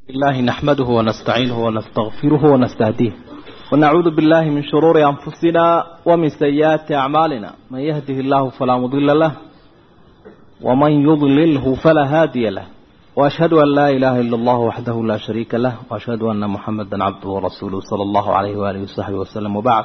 الله نحمده ونستعينه ونستغفره ونستهديه ونعوذ بالله من شرور أنفسنا ومن سيئات أعمالنا من يهده الله فلا مضل له ومن يضلله فلا هادي له وأشهد أن لا إله إلا الله وحده لا شريك له وأشهد أن محمدا عبده ورسوله صلى الله عليه وآله وصحبه وسلم وبعد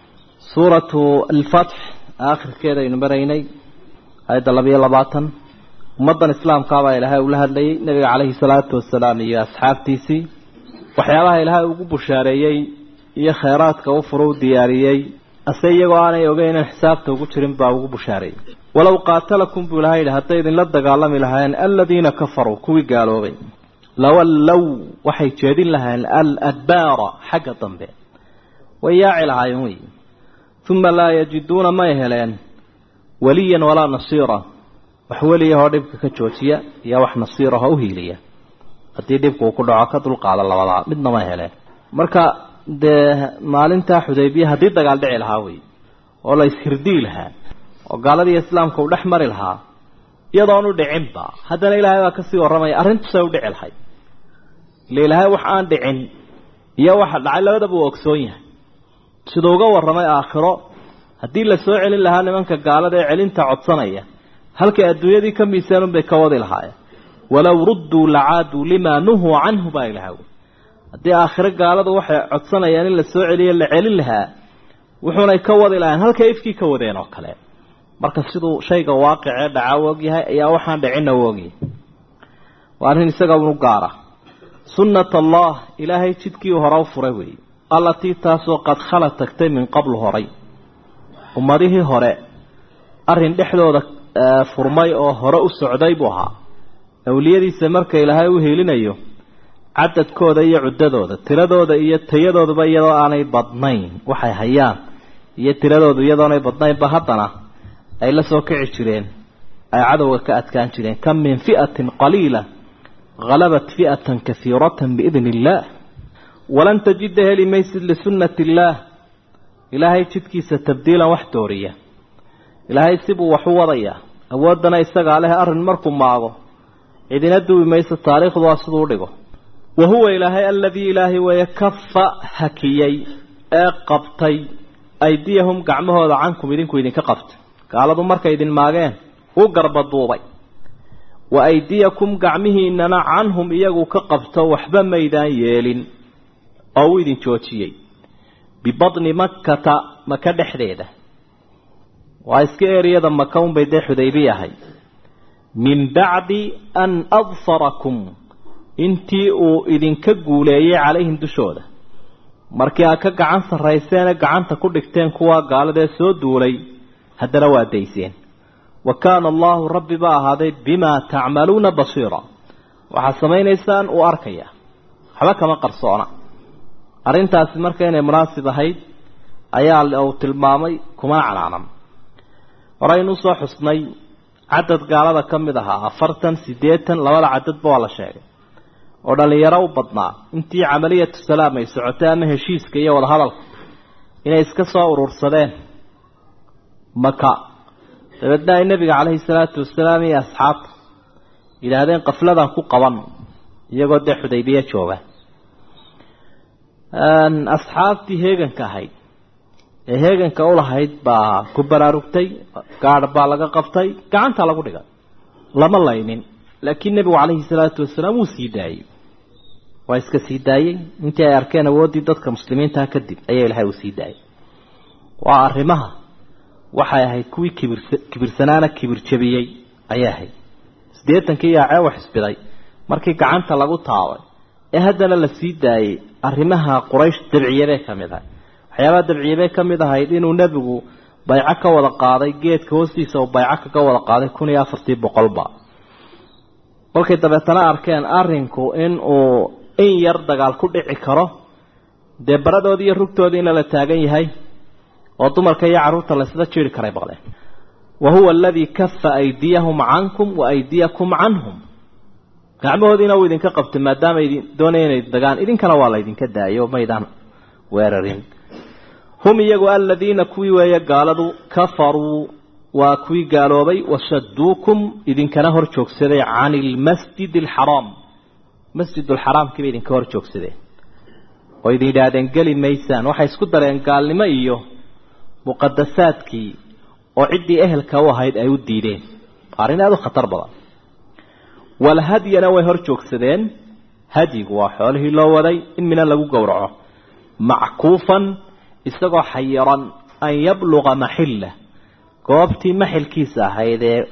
سورة الفتح آخر كده ينبريني هذا لبي لباطن ummaddan islaamkaabaa ilaahay ula hadlayay nebiga calayhi salaatu wasalaam iyo asxaabtiisii waxyaabaha ilaahay ugu bushaareeyey iyo khayraadka u furo u diyaariyey ase iyagoo aanay ogeyn in xisaabta ugu jirin baa ugu bushaareeyey walow qaatalakum buu ilahay yidhi hadday idinla dagaalami lahaayeen aladiina kafaruu kuwii gaaloobay lawallow waxay jeedin lahaayeen aladbaara xagga dambe way yaaci lahaayeen wey uma laa yajiduuna may heleen waliyan walaa nasiira wax weliyahoo dhibka ka joojiya iyo wax nasiirahoo u hiiliya haddii dhibku uu ku dhaco ka dulqaada labadaa midna ma heleen marka dee maalintaa xudaybiya haddii dagaal dhici lahaa wey oo la ishirdii lahaa oo gaaladii islaamka uu dhex mari lahaa iyadoonu dhicinba haddana ilaahay baa kasii warramaya arrintusay u dhici lahay ile ilaahay wax aan dhicin iyo waxa dhacay labadaba uu ogsoon yahay siduu uga warramay aakhiro haddii la soo celin lahaa nimanka gaalada ee celinta codsanaya halkay adduunyadii ka miisaanuun bay ka wadi lahaayeen walow rudduu lacaaduu limaa nuhuu canhu baa ilaha wy haddii aakhiro gaaladu waxay codsanayaan in la soo celiyo la celin lahaa wuxuunay ka wadi lahayen halkay ifkii ka wadeen oo kale marka siduu shayga waaqicee dhacaa u ogyahay ayaa waxaan dhicinna u ogyahay waa arrin isaga unu gaara sunnat allah ilaahay jidkii hore u furay weeye allatii taasoo qad khala tagtay min qablu horay ummadihii hore arrin dhexdooda furmay oo hore u socday buu ahaa awliyadiisa marka ilaahay u helinayo cadadkooda iyo cuddadooda tiradooda iyo tayadooduba iyadoo aanay badnayn waxay hayaan iyo tiradoodu iyadoonay badnaynba haddana ay la soo kici jireen ay cadowga ka adkaan jireen kam min fi'atin qaliila halabat fi'atan kahiiratan biidni illaah walan tajida heli maysid lisunnati illaah ilaahay jidkiisa tabdiilan wax dooriya ilaahay sibuu wax u wadayaa awooddana isagaa leh arrin markuu maago cidina duubi mayso taariikhdu waa siduu dhigo wa huwa ilaahay aladii ilaahay weeye kafa hakiyey ee qabtay aydiyahum gacmahooda cankum idinku idinka qabtay gaaladu markay idin maageen u garbaduubay wa aydiyakum gacmihiinana canhum iyagu ka qabto waxba maydaan yeelin oo uu idin joojiyey bibadni makkata maka dhexdeeda waa iska eriyada maka unbay dee xudaybi ahay min bacdi an adfarakum intii uu idinka guuleeyey calayhim dushooda markii aad ka gacan sarrayseene gacanta ku dhigteen kuwaa gaaladee soo duulay haddana waa dayseen wa kaana allaahu rabbi ba ahaaday bimaa tacmaluuna basiira waxaad samaynaysaan uu arkaya waxba kama qarsoona arrintaasi marka inay munaasib ahayd ayaa uu tilmaamay kumana canaanan horeynu usoo xusnay cadad gaalada ka mid ahaa afartan siddeetan labada cadadba waa la sheegay oo dhallinyaro u badnaa intii camaliyatu salaam ay socotay ama heshiiska iyo wadahadalka inay iska soo urursadeen maka dabeedna ay nebiga caleyhi salaatu wasalaam iyo asxaabta yidhaahdeen qafladan ku qaban iyagoo dee xudaybiye jooga asxaabtii heeganka ahayd ee heeganka u lahayd baa ku baraarugtay gaadh baa laga qabtay gacanta lagu dhigay lama laynin laakiin nebigu calayhi salaatu wasalaam wuu sii daayey waa iska sii daayey intii ay arkeen awooddii dadka muslimiintaha kadib ayaa ilahay uu sii daayay waa arrimaha waxay ahayd kuwii kibir kibirsanaana kibir jabiyey ayay ahayd siddeetankii yaacee wax isbiday markii gacanta lagu taabay ee haddana la sii daayey arrimaha quraysh dabciyabay ka mid ahay waxyaabaha dabciyabay ka mid ahayd inuu nebigu bayco ka wada qaaday geedka hoostiisa uu bayco kaga wada qaaday kun iyo afartii boqolba kolkay dabeetana arkeen arrinku in uu in yar dagaal ku dhici karo dee baradoodii iyo rugtoodii ina la taagan yahay oo dumarka iyo carruurta laysla jiri karay baqleen wa huwa aladii kafa aydiyahum cankum wa aydiyakum canhum gacmahoodiina uu idinka qabtay maadaama idin doonaya inay dagaan idinkana waa laydinka daayo maydaan weerarin hum iyagu aladiina kuwii weeye gaaladu kafaruu waa kuwii gaaloobay wasaduukum idinkana hor joogsaday cani ilmasjid alxaraam masjidulxaraamkii bay idinka hor joogsadeen oo idin yidhaahdeen geli maysaan waxay isku dareen gaalnimo iyo muqadasaadkii oo ciddii ehelka u ahayd ay u diideen arrin aada u khatar badan walhadyana way hor joogsadeen hadyigu waa xoolihii loo waday in mina lagu gowraco mackuufan isagoo xayiran an yabluqa maxilla goobtii maxilkiisa ahayd ee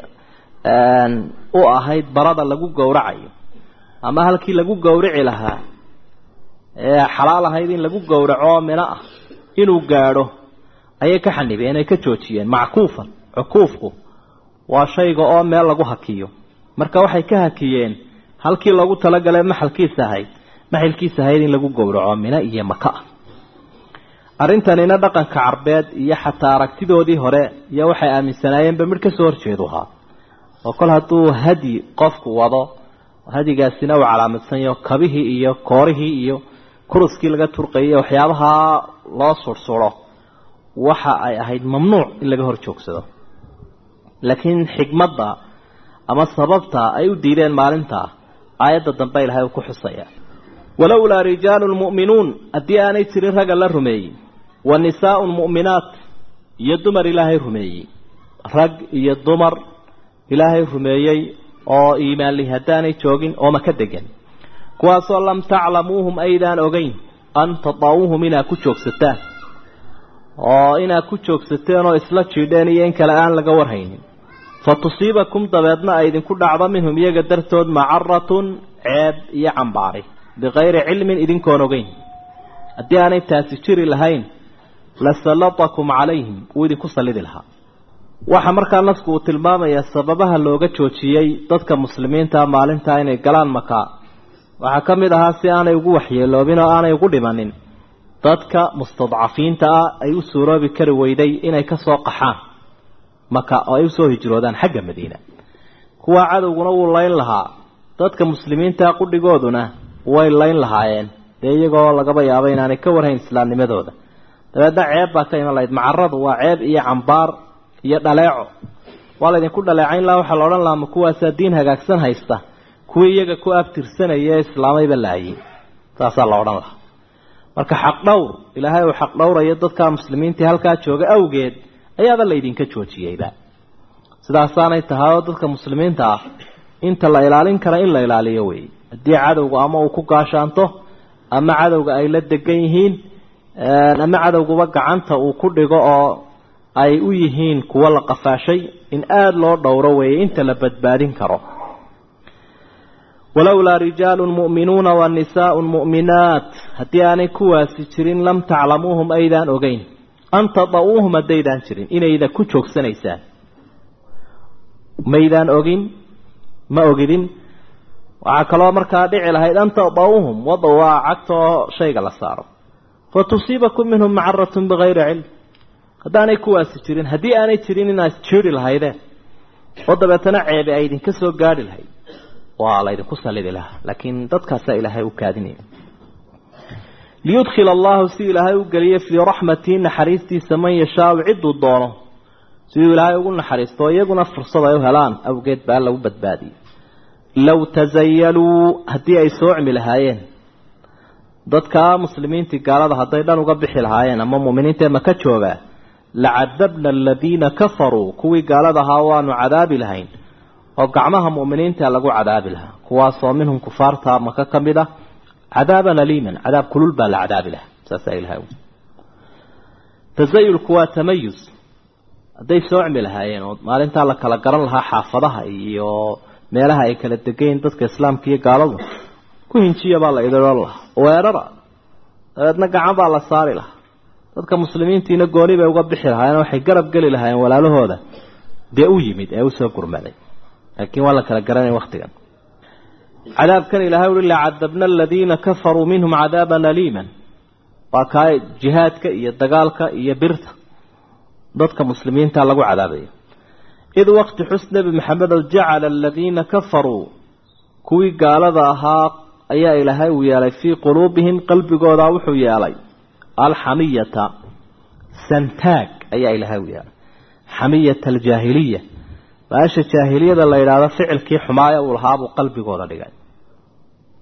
u ahayd barada lagu gowracayo ama halkii lagu gowrici lahaa ee xalaal ahayd in lagu gowraco mino ah inuu gaadho ayay ka xanibeen ay ka joojiyeen mackuufan cukuufku waa shayga oo meel lagu hakiyo marka waxay ka hakiyeen halkii loogu talagalay maxalkiisa ahayd maxilkiisa ahayd in lagu gowraco mino iyo maka ah arrintanina dhaqanka carbeed iyo xataa aragtidoodii hore iyo waxay aaminsanaayeenba midh ka soo horjeedu ahaa oo kol hadduu hadyi qofku wado hadigaasina uu calaamadsanyaho kabihii iyo koorihii iyo kuruskii laga turqayay waxyaabaha loo sursuro waxa ay ahayd mamnuuc in laga hor joogsado laakiin xikmadda ama sababta ay u diideen maalintaa aayadda dambe ilahay uu ku xusaya walowlaa rijaalun mu'minuun haddii aanay jirin ragga la rumeeyey wa nisaaun mu'minaat iyo dumar ilaahay rumeeyey rag iyo dumar ilaahay rumeeyey oo iimaanli haddaanay joogin oo maka degan kuwaasoo lam taclamuuhum aydaan ogeyn an tadaawuhum inaad ku joogsataan oo inaad ku joogsateen oo isla jiidheen iyo in kale aan laga warhaynin fa tusiibakum dabeedna ay idinku dhacdo minhum iyaga dartood macaratun ceeb iyo cambaari bikayri cilmin idinkoon ogeyn haddii aanay taasi jiri lahayn la sallatakum calayhim wuu idinku sallidi lahaa waxaa markaa nasku uu tilmaamayaa sababaha looga joojiyey dadka muslimiinta maalintaa inay galaan makaa waxaa ka mid ahaa si aanay ugu waxyeeloobin oo aanay ugu dhimanin dadka mustadcafiinta ah ay u suuroobi kari weyday inay ka soo qaxaan maka oo ay usoo hijroodaan xagga madiina kuwaa cadowguna wuu layn lahaa dadka muslimiinta qudhigooduna way layn lahaayeen dee iyagoo lagaba yaabo inaanay ka warhayn islaamnimadooda dabeedna ceeb baa ka iman lahayd macaradu waa ceeb iyo cambaar iyo dhaleeco waa laydinku dhaleecayn lahaa waxaa la odhan lahaa ma kuwaasaa diin hagaagsan haysta kuwii iyaga ku abtirsanaya ee islaamayba laayay saasaa la odhan lahaa marka xaq dhowr ilaahay uu xaq dhowrayo dadka muslimiintii halkaa jooga awgeed ayaaba laydinka joojiyeyba sidaasaanay tahay oo dadka muslimiinta ah inta la ilaalin kara in la ilaaliyo wey haddii cadowga ama uu ku gaashaanto ama cadowga ay la degan yihiin ama cadowguba gacanta uu ku dhigo oo ay u yihiin kuwo la qafaashay in aada loo dhowro weeye inta la badbaadin karo walowlaa rijaalun mu'minuuna wa nisaaun mu'minaat haddii aanay kuwaasi jirin lam taclamuuhum aydaan ogeyn an tada'uuhum haddaydaan jirin inayda ku joogsanaysaan maydaan ogin ma ogidin waxaa kaloo markaa dhici lahayd an tada'uuhum wada waa cagtoo shayga la saaro fa tusiibakum minhum macaratun bikayri cilm haddaanay kuwaasi jirin haddii aanay jirin inaad jiiri lahaydeen oo dabeetana ceebe ay idinka soo gaadhi lahayd waa laydinku sallidi lahaa laakiin dadkaasaa ilaahay u kaadinaya liyudkhila allahu si ilaahay u geliyo fii raxmatii naxariistiisa man yashaau cidduu doono siduu ilaahay ugu naxariisto iyaguna fursad ay u helaan awgeed baa lagu badbaadiyey low tasayaluu haddii ay soocmi lahaayeen dadka muslimiintii gaalada hadday dhan uga bixi lahaayeen ama muuminiintae maka joogaa lacadabna aladiina kafaruu kuwii gaalada ahaa waanu cadaabi lahayn oo gacmaha mu'miniinta lagu cadaabi lahaa kuwaasoo minhum kufaarta maka ka mid ah cadaaban aliiman cadaab kulul baa la cadaabi lahaa saasaa ilahay tasayulku waa tamayus hadday soocmi lahaayeen oo maalintaa la kala garan lahaa xaafadaha iyo meelaha ay kala degayn dadka islaamka iyo gaaladu ku hinjiya baa la idilon lahaa weerara dabeedna gacan baa la saari lahaa dadka muslimiintiina gooni bay uga bixi lahaayeen waxay garab geli lahaayeen walaalahooda dee u yimid ee usoo gurmaday laakiin waa la kala garanaya waktigan cadaabkan ilahay ui lacadabna aladiina kafaruu minhum cadaaban aliiman waa kaa jihaadka iyo dagaalka iyo birta dadka muslimiinta lagu cadaabayo id waqti xus nebi maxamedow jacala aladiina kafaruu kuwii gaalada ahaa ayaa ilaahay uu yeelay fii quluubihim qalbigooda wuxuu yeelay alxamiyata santaag ayaa ilaahay u yeelay xamiyata aljaahiliya baasha jaahiliyada la yidhaahdo ficilkii xumaaya uu lahaabuu qalbigooda dhigay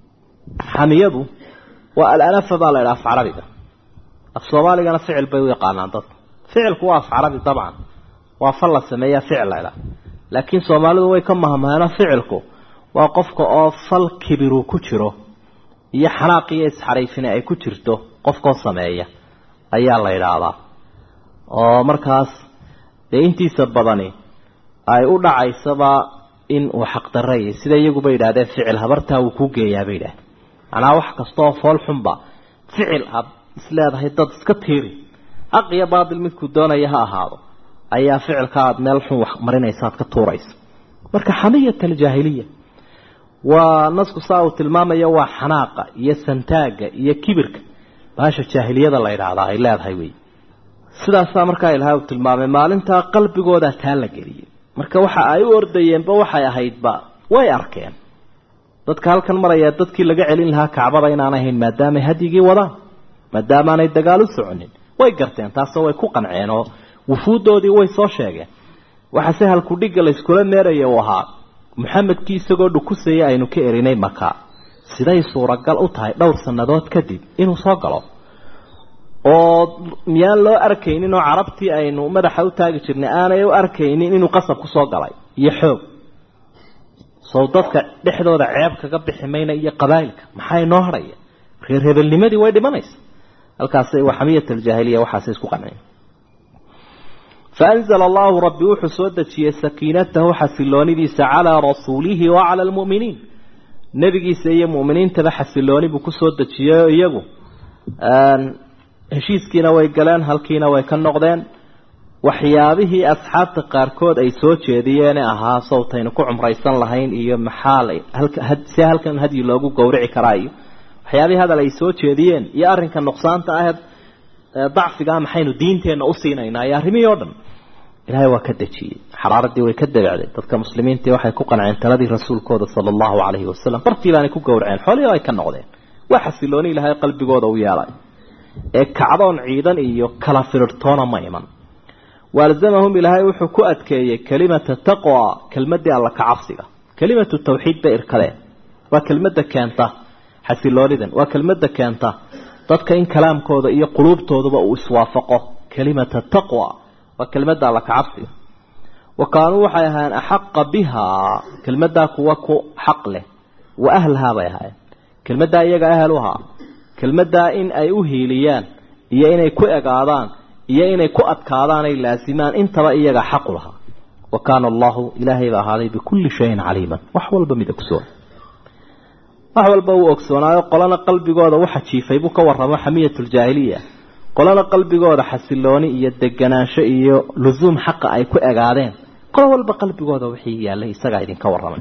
xamiyadu waa alanafa baa la idhaha af carabiga af soomaaligana ficil bay u yaqaanaan dadku ficilku waa af carabi dabcan waa fal la sameeyaa ficil la idhaha laakiin soomaalidu way ka mahmaheeno ficilku waa qofka oo fal kibiru ku jiro iyo xanaaq iyo isxariifine ay ku jirto qofkoo sameeya ayaa la idhaahdaa oo markaas dee intiisa badani ay u dhacaysaba in uu xaqdaraya sida iyaguba yidhahdeen ficil habartaa wuu ku geeyaa bay yidhahdeen macnaha wax kastaoo fool xunba ficil aad isleedahay dad iska tiiri xaq iyo baatil midkuu doonaya ha ahaado ayaa ficilka aad meel xun wax marinaysa aad ka tuuraysa marka xamiyat aljaahiliya waa nasku saa uu tilmaamayo waa xanaaqa iyo santaaga iyo kibirka baasha jaahiliyada la yidhaahdaa ay leedahay wey sidaasaa markaa ilahay uu tilmaamay maalintaa qalbigooda taa la geliyay marka waxa ay u ordayeenba waxay ahaydba way arkeen dadka halkan maraya dadkii laga celin lahaa kacbada inaan ahayn maadaamay hadyigii wadaan maadaamaanay dagaal u soconin way garteen taasoo way ku qanceen oo wufuuddoodii way soo sheegeen waxaase halkudhigga layskula meeraya uu ahaa maxamedkii isagoo dhukusaya aynu ka erinay maka siday suuragal u tahay dhowr sannadood kadib inuu soo galo oo miyaan loo arkaynin oo carabtii aynu madaxa u taagi jirnay aanay u arkaynin inuu qasab ku soo galay iyo xoog sow dadka dhexdooda ceeb kaga bixi mayna iyo qabaa'ilka maxaa inoo hadhaya reer hebelnimadii way dhimanaysa halkaasay waa xamiyat aljaahiliya waxaasay isku qanceen faanzala allahu rabbi wuxuu soo dejiyey sakiinatahu xasiloonidiisa calaa rasuulihi wa cala almu'miniin nebigiisa iyo mu'miniintaba xasilooni buu kusoo dejiyey iyagu heshiiskiina way galeen halkiina way ka noqdeen waxyaabihii asxaabta qaarkood ay soo jeediyeene ahaa sawtaynu ku cumraysan lahayn iyo maxaa see halkan hadyi loogu gowrici karaa iyo waxyaabihii hadal ay soo jeediyeen iyo arrinka nuqsaanta aheed dacfigaa maxaynu diinteenna u siinaynaa iyo arrimihii oo dhan ilaahay waa ka dejiyey xaraaradii way ka dabacday dadka muslimiintii waxay ku qanceen taladii rasuulkooda sala allahu calayhi wasalam bartii baanay ku gowraceen xoolihii ay ka noqdeen waa xasilooni ilaahay qalbigooda u yeelay ee kacdoon ciidan iyo kala firirtoona ma iman waalzamahum ilaahay wuxuu ku adkeeyey kelimata taqwa kelmadii alla ka cabsiga kelimatu tawxiid bay irkadeen waa kelmadda keenta xasiloonidan waa kelmadda keenta dadka in kalaamkooda iyo quluubtooduba uu iswaafaqo kelimata taqwa waa kelmadda alla ka cabsiga wa kaanuu waxay ahaayeen axaqa bihaa kelmaddaa kuwa ku xaq leh wa ahlahaa bay ahaayeen kelmaddaa iyaga ahel u ahaa kelmaddaa in ay u hiiliyaan iyo inay ku egaadaan iyo inay ku adkaadaan ay laasimaan intaba iyaga xaqu lahaa wa kaana allahu ilaahay ba ahaaday bikulli shayin caliiman wax walba mid ogsoon wax walba uu ogsoonaayo qolana qalbigooda waxa jiifay buu ka warramo xamiyatuljaahiliya qolana qalbigooda xasilooni iyo deganaansho iyo lusuum xaqa ay ku egaadeen qolo walba qalbigooda wixii yaallay isagaa idinka warramay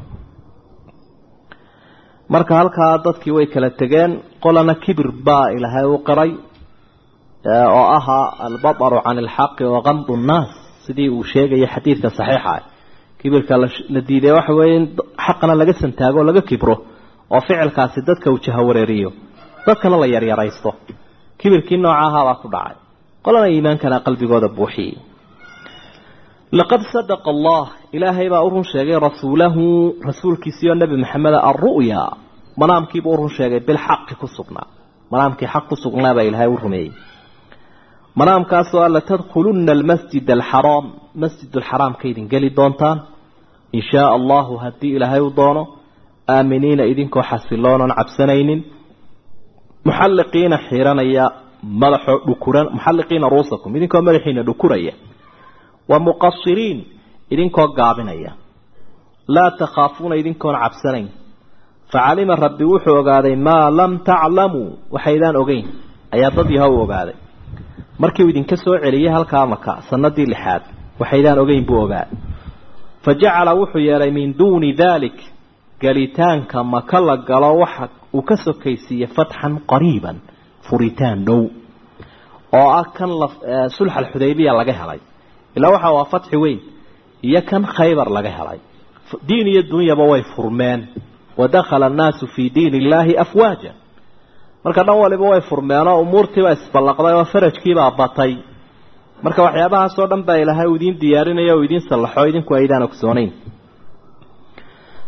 marka halkaa dadkii way kala tegeen qolana kibir baa ilaahay u qiray oo ahaa albataru can ilxaqi wa qamdu nnaas sidii uu sheegaya xadiidka saxiixa ah kibirka la diiday waxa weeye in xaqana laga santaago oo laga kibro oo ficilkaasi dadka uu jahawareeriyo dadkana la yaryaraysto kibirkii nooca ahaabaa ku dhacay qolana iimaankana qalbigooda buuxiyey laqad sadaqa allah ilaahay baa u run sheegay rasuulahu rasuulkiisiioo nebi maxameda alru'ya manaamkiibuu u run sheegay bilxaqi ku sugnaa manaamkii xaq ku sugnaa baa ilaahay u rumeeyey manaamkaasoo a latadkhulunna almasjid alxaraam masjid alxaraam ka idin geli doontaan in shaa allahu haddii ilaahay u doono aaminiina idinkoo xasiloonan cabsanaynin muxalliqiina xiranaya madaxoo dhukuran muxalliqiina ruusakum idinkoo madaxiina dhukuraya wa muqasiriin idinkoo gaabinaya laa takhaafuuna idinkoon cabsanayn facalima rabbi wuxuu ogaaday maa lam taclamuu waxaydaan ogeyn ayaa dad yaha u ogaaday markii uu idinka soo celiyey halkaa maka sanadii lixaad waxaydaan ogeyn buu ogaa fa jacala wuxuu yeelay min duuni daalik galitaanka maka la galo waxa uu ka sokaysiiyey fatxan qariiban furitaan dhow oo ah kan sulx alxudaybiya laga helay ilaa waxa waa fatxi weyn iyo kan khaybar laga helay diin iyo dunyaba way furmeen wadakhala annaasu fii diin illaahi afwaaja marka dhan waliba way furmeenoo umuurtiiba isballaqday oo farajkiibaa batay marka waxyaabahaasoo dhan baa ilaahay uu idiin diyaarinaya o idiin sallaxo idinku aydaan ogsoonayn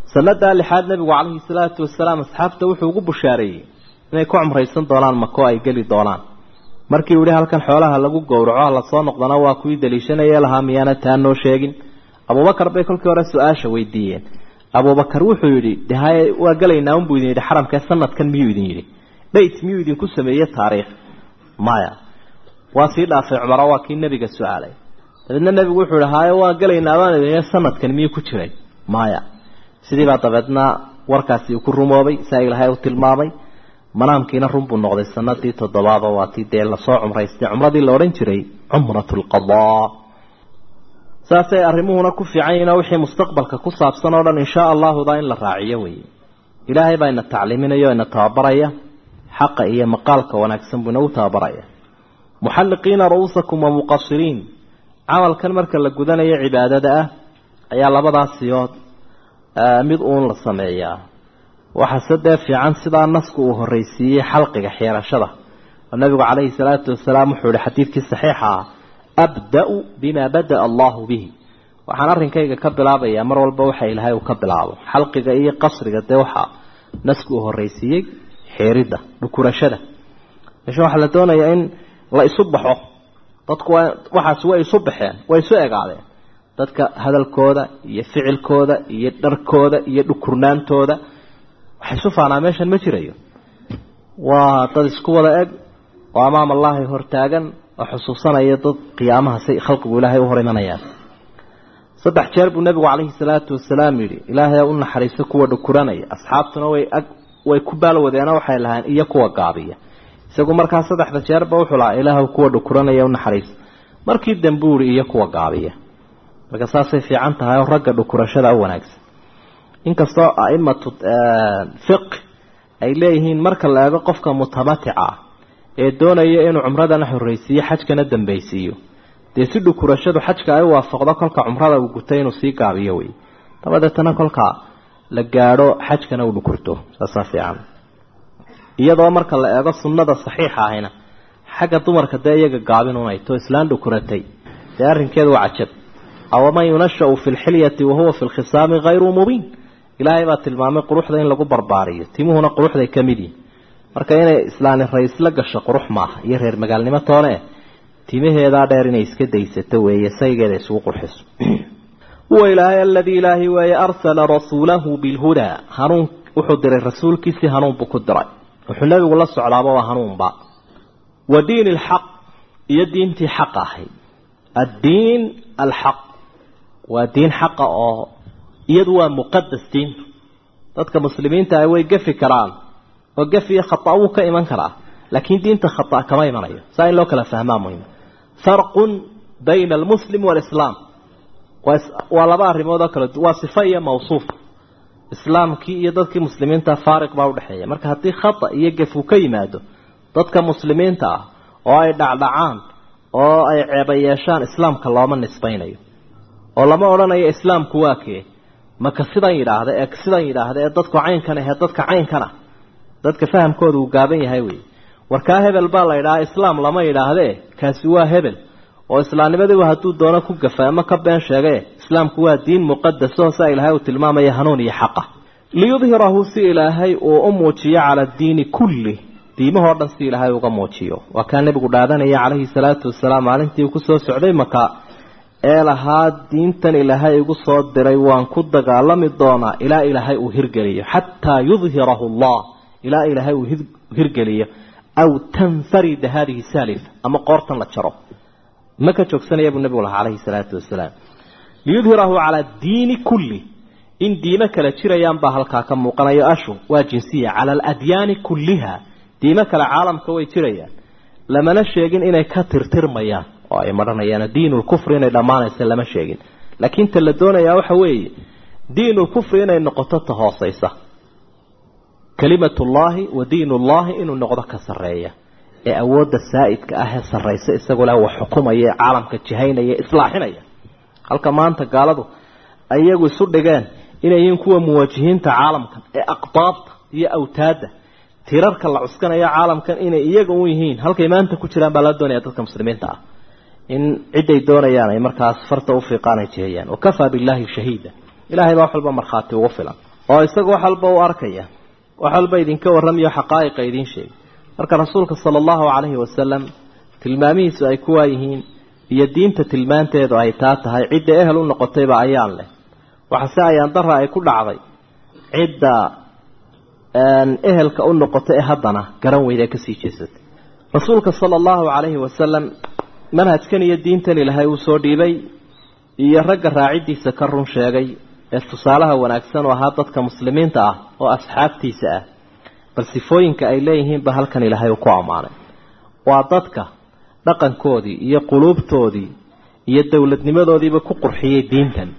sanadaa lixaad nebigu calayhi salaatu wasalaam asxaabta wuxuu ugu bushaareeyey inay ku cumraysan doonaan mako ay geli doonaan markii uu yihi halkan xoolaha lagu gowraco lasoo noqdana waa kuwii daliishanaya lahaa miyaana taa noo sheegin abubakar bay kolkii hore su-aasha weydiiyeen abubakar wuxuu yidhi de haye waa gelaynaa unbuu idin yidhi xaramkee sanadkan miyuu idin yidhi dhayt miyuu idinku sameeye taariikh maya waa sii dhaafay cumaro waa kii nebiga su-aalay dabeedna nebigu wuxuu yihi haye waa gelaynaa baan idin sanadkan miyuu ku jiray maya sidiibaa dabeedna warkaasi uu ku rumoobay saa ilaahay u tilmaamay manaamkiina run buu noqday sanadii toddobaaba waa tii dee lasoo cumraystay cumradii la odhan jiray cumrat lqadaa saasay arrimuhuna ku fiican yihin oo wixii mustaqbalka ku saabsan oo dhan inshaa allahuda in la raaciyo weeye ilaahay baa ina tacliiminaya o ina tababaraya xaqa iyo maqaalka wanaagsan buu inagu tababaraya muxalliqiina ru'uusakum wa muqasiriin camalkan marka la gudanayo cibaadada ah ayaa labadaas siyood mid uun la sameeyaa waxaase dee fiican sidaa nasku uu horreysiiyey xalqiga xeerashada oo nabigu calayhi salaatu wasalaam wuxuu ihi xadiidkii saxiixa ah abda-u bimaa bada-a allahu bihi waxaan arrinkayga ka bilaabayaa mar walba waxa ilaahay uu ka bilaabo xalqiga iyo qasriga dee waxaa nasku uu horreysiiyey xeeridda dhukurashada meesha waxaa la doonayaa in la isu baxo dadku waa waxaasi way isu baxeen way isu egaadeen dadka hadalkooda iyo ficilkooda iyo dharkooda iyo dhukurnaantooda waxay isu faanaa meeshan ma jirayo waa dad isku wada eg oo amaam allahi hortaagan oo xusuusanaya dad qiyaamaha say khalqigu ilaahay u hor imanayaan saddex jeer buu nebigu calayhi salaatu wasalaam yidhi ilaahay u naxariiso kuwa dhukuranaya asxaabtuna way ag way ku baalwadeena waxay lahayn iyo kuwa gaabiya isagu markaa saddexda jeerba wuxuu lahaa ilaahw kuwa dhukuranaya u naxariiso markii dambe uri iyo kuwa gaabiya marka saasay fiican tahay oo ragga dhukurashada u wanaagsan inkastoo aimatu fiq ay leeyihiin marka la eego qofka mutamatica ah ee doonaya inuu cumradana horreysiiyo xajkana dambaysiiyo dee si dhukurashadu xajka ay u waafaqdo kolka cumrada uu gutay inuu sii gaabiyo wey dabadeetana kolka la gaadho xajkana uu dhukurto saasaa fiican iyadoo marka la eego sunnada saxiixa ahayna xagga dumarka dee iyaga gaabin unayto islaan dhukuratay dee arrinkeedu waa cajab awaman yunashau fi lxilyati wahuwa fi lkhisaami hayru mubiin ilaahay baa tilmaamay quruxda in lagu barbaariyo timuhuna quruxday ka mid yihin marka inay islaani raysla gasho qurux maaha iyo reer magaalnimo toone timaheedaa dheer inay iska daysato weeye saygeeda isugu qurxiso huwa ilaahay aladii ilaahay weeye arsala rasuulahu bilhudaa hanuun wuxuu diray rasuulkiisii hanuun buu ku diray wuxuu nebigu la socdaaba waa hanuunba wa diin alxaq iyo diintii xaqa ahayd addiin alxaq waa diin xaqa oo iyadu waa muqadas diintu dadka muslimiinta ah way gafi karaan oo gafi iyo khata wuu ka iman karaa laakiin diinta khata kama imanayo saa in loo kala fahmaa muhim farqun bayna almuslim waalislaam waa laba arrimood oo kala waa sifa iyo mawsuuf islaamkii iyo dadkii muslimiinta faariq baa udhexeeya marka haddii khata iyo gaf uu ka yimaado dadka muslimiinta ah oo ay dhacdhacaan oo ay ceeba yeeshaan islaamka looma nisbaynayo oo lama odhanayo islaamku waa kee maka sidan yidhaahda ee sidan yidhaahda ee dadku caynkan ahee dadka caynkana dadka fahamkooda uu gaaban yahay wey warkaa hebel baa la yidhahaa islaam lama yidhaahdee kaasi waa hebel oo islaamnimadiiba hadduu doono ku gafa ama ka been sheegee islaamku waa diin muqadaso saa ilaahay uu tilmaamaya hanuun iyo xaqa liyudhirahu si ilaahay uu u muujiyo cala diini kulli diimahoo dhan si ilaahay uga muujiyo waa kaa nebigu dhaadanaya calayhi salaatu wasalaam maalintii uu kusoo socday maka ee lahaa diintan ilaahay igu soo diray waan ku dagaalami doonaa ilaa ilaahay uu hirgeliyo xataa yudhirahu allah ilaa ilaahay uu hirgeliyo aw tanfarida hadihi saalif ama qoortan la jaro ma ka joogsanaya buu nebigu lahaa calayhi salaatu wasalaam liyudhirahu calaa diini kulli in diimo kale jirayaan baa halkaa ka muuqanayo ashu waa jinsiya cala aladyaani kulliha diimo kale caalamka way jirayaan lamana sheegin inay ka tirtirmayaan oo ay madhanayaan diinulkufri inay dhammaanaysa lama sheegin laakiin ta la doonayaa waxa weeye diinulkufri inay noqoto ta hoosaysa kalimatullaahi wa diinullaahi inuu noqdo ka sarreeya ee awoodda saa'idka ah ee sarraysa isagoo leh wax xukumaya ee caalamka jihaynaya islaaxinaya halka maanta gaaladu ay iyagu isu dhigeen inay yihiin kuwa muwaajihiinta caalamkan ee aqdaabta iyo awtaadda tirarka la cuskanayo caalamkan inay iyaga u yihiin halkay maanta ku jiraan baa la doonaya dadka muslimiinta ah in ciday doonayaan ay markaas farta u fiiqaan ay jihayaan wakafaa billaahi shahiida ilaahay baa wax walba markhaati ugu filan oo isagu wax walba u arkaya wax walba idinka warramayo xaqaa'iqa idiin sheegay marka rasuulka sala allahu calayhi wasalam tilmaamihiisu ay kuwaa yihiin iyo diinta tilmaanteedu ay taa tahay cidda ehel u noqotayba ayaan leh waxase ayaan dara ay ku dhacday cidda ehelka u noqota ee haddana garan weyda ee kasii jeesatay rasuulka sala allahu calayhi wasalam manhajkan iyo diintan ilaahay uu soo dhiibay iyo ragga raaciddiisa ka run sheegay ee tusaalaha wanaagsan oo ahaa dadka muslimiinta ah oo asxaabtiisa ah bal sifooyinka ay leeyihiinba halkan ilaahay uu ku ammaanay waa dadka dhaqankoodii iyo quluubtoodii iyo dowladnimadoodiiba ku qurxiyey diintan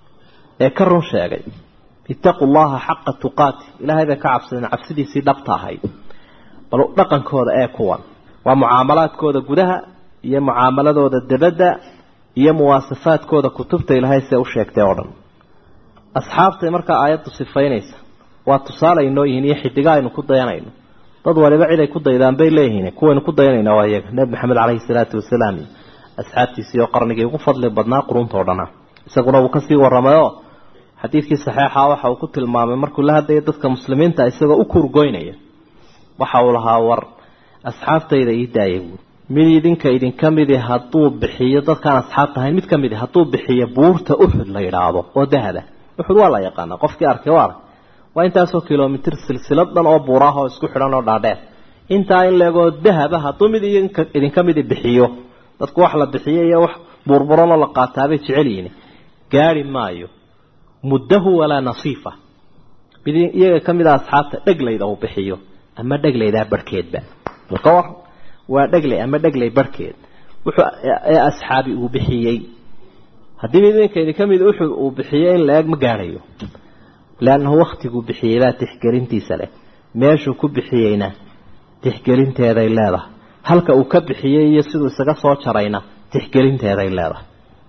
ee ka run sheegay ittaquu llaha xaqa tuqaati ilaahay bay ka cabsadeen cabsidiisii dhabta ahayd bal dhaqankooda ee kuwan waa mucaamalaadkooda gudaha iyo mucaamaladooda debadda iyo muwaasafaadkooda kutubta ilaahay see u sheegtay oo dhan asxaabtay markaa aayaddu sifaynaysa waa tusaale aynoo yihiin iyo xidiga aynu ku dayanayno dad waliba cid ay ku daydaan bay leeyihiin kuwaynu ku dayanayna waa iyaga nebi maxamed caleyhi salaatu wasalaam iyo asxaabtiisii oo qarnigii ugu fadli badnaa quruuntao dhana isaguna wuu kasii warramayoo xadiidkii saxiixa waxa uu ku tilmaamay markuu la hadlaya dadka muslimiinta isagoo u kurgoynaya waxa uu lahaa war asxaabtayda ii daaya buuri mid idinka idinka midi hadduu bixiyo dadkaan asxaabta ahayn mid ka midi hadduu bixiyo buurta uxud la yidhaahdo oo dahaba uxud waa la yaqaanaa qofkii arkay waa ark waa intaasoo kilomitr silsilad dhan oo buuraah oo isku xidhan oo dhaadheer intaa in leegoo dahaba hadduu mid idinka midi bixiyo dadku wax la bixiyo iyo wax burburanoo la qaataabay jecel yihiin gaari maayo muddahu walaa nasiifa mid iyaga ka mid a asxaabta dheglayda uu bixiyo ama dheglaydaa barhkeedba ka war waa dheglay ama dheglay barhkeed wuxuu ee asxaabi uu bixiyey haddii mid idinka idinka mid uxud uu bixiyo in la-eg ma gaadhayo leannahu waktiguu bixiyey baa tixgelintiisa leh meeshuu ku bixiyeyna tixgelinteeday leedahay halka uu ka bixiyey iyo siduu isaga soo jarayna tixgelinteeday leedahay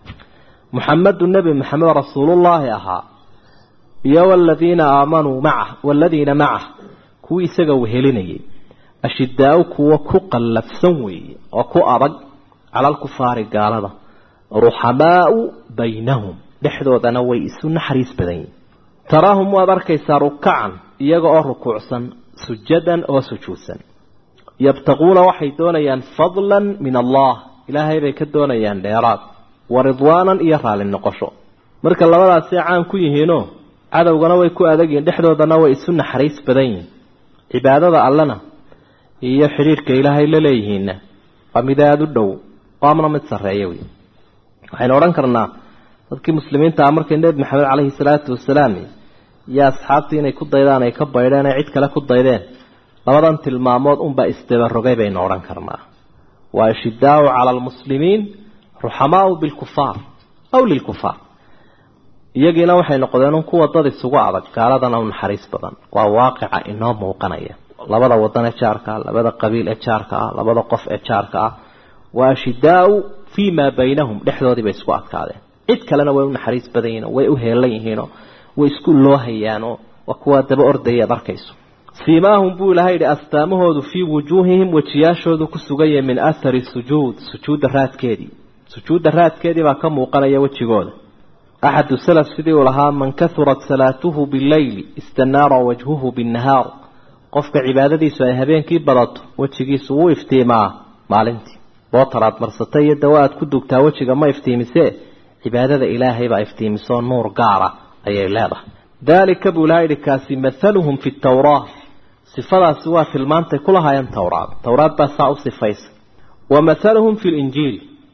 muxamedu nebi maxamed rasuulullaahi ahaa iyo waladiina aamanuu macah waladiina macah kuwii isaga wehelinayay ashidaa-u kuwa ku qallafsan weeye oo ku adag cala alkufaari gaalada ruxamaau baynahum dhexdoodana way isu naxariis badan yihin taraahum waad arkaysaa rukacan iyaga oo rukuucsan sujadan oo sujuudsan yabtaquuna waxay doonayaan fadlan min allah ilaahay bay ka doonayaan dheeraad wa ridwaanan iyo raalli noqosho marka labadaasay caan ku yihiinoo cadowgana way ku adagyihin dhexdoodana way isu naxariis badan yihin cibaadada allena iyo xidhiirhka ilaahay la leeyihiinna waa mid aada u dhow waamna mid sarreeya wey waxaynu odhan karnaa dadkii muslimiinta ah markay nebi maxamed caleyhi salaatu wasalaam iyo asxaabtii inay ku daydaan ay ka baydheen ay cid kale ku daydeen labadan tilmaamood unbaa isdabarogay baynu odhan karnaa waa ashidaau cala almuslimiin ruxamaau bilkufaar aw lilkufaar iyagiina waxay noqdeen un kuwa dad isugu adag gaaladana u naxariis badan waa waaqica inoo muuqanaya labada wadan ee jaarka ah labada qabiil ee jaarka ah labada qof ee jaarka ah waa ashidaau fii maa baynahum dhexdoodii bay isku adkaadeen cid kalena way u naxariis badan yihiinoo way u heelan yihiinoo way isku loohayaanoo waa kuwaa daba ordaya ad arkayso siimaahum buu ilahay yidhi astaamahoodu fii wujuuhihim wejiyaashoodu ku suganya min athari sujuud sujuudda raadkeedii sujuudda raadkeedii baa ka muuqanaya wejigooda axadu salaf sidii uu lahaa man kahurat salaatuhu bileyli istanaara wajhuhu binnahaar qofka cibaadadiisu ay habeenkii badato wejigiisu wuu iftiimaa maalintii bootaraad marsatay iyo dawa aad ku dugtaa wejiga ma iftiimisee cibaadada ilaahay baa iftiimisoo nuur gaara ayay leedahay daalika buu ilaha yidhi kaasi mathaluhum fi tawraa sifadaasi waa tilmaantay ku lahaayeen towraad towraad baa saa u sifaysa wa mathaluhum fi linjiil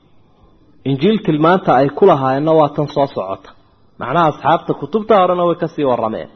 injiil tilmaanta ay ku lahaayeenna waa tan soo socota macnaha asxaabta kutubta horena way kasii warameen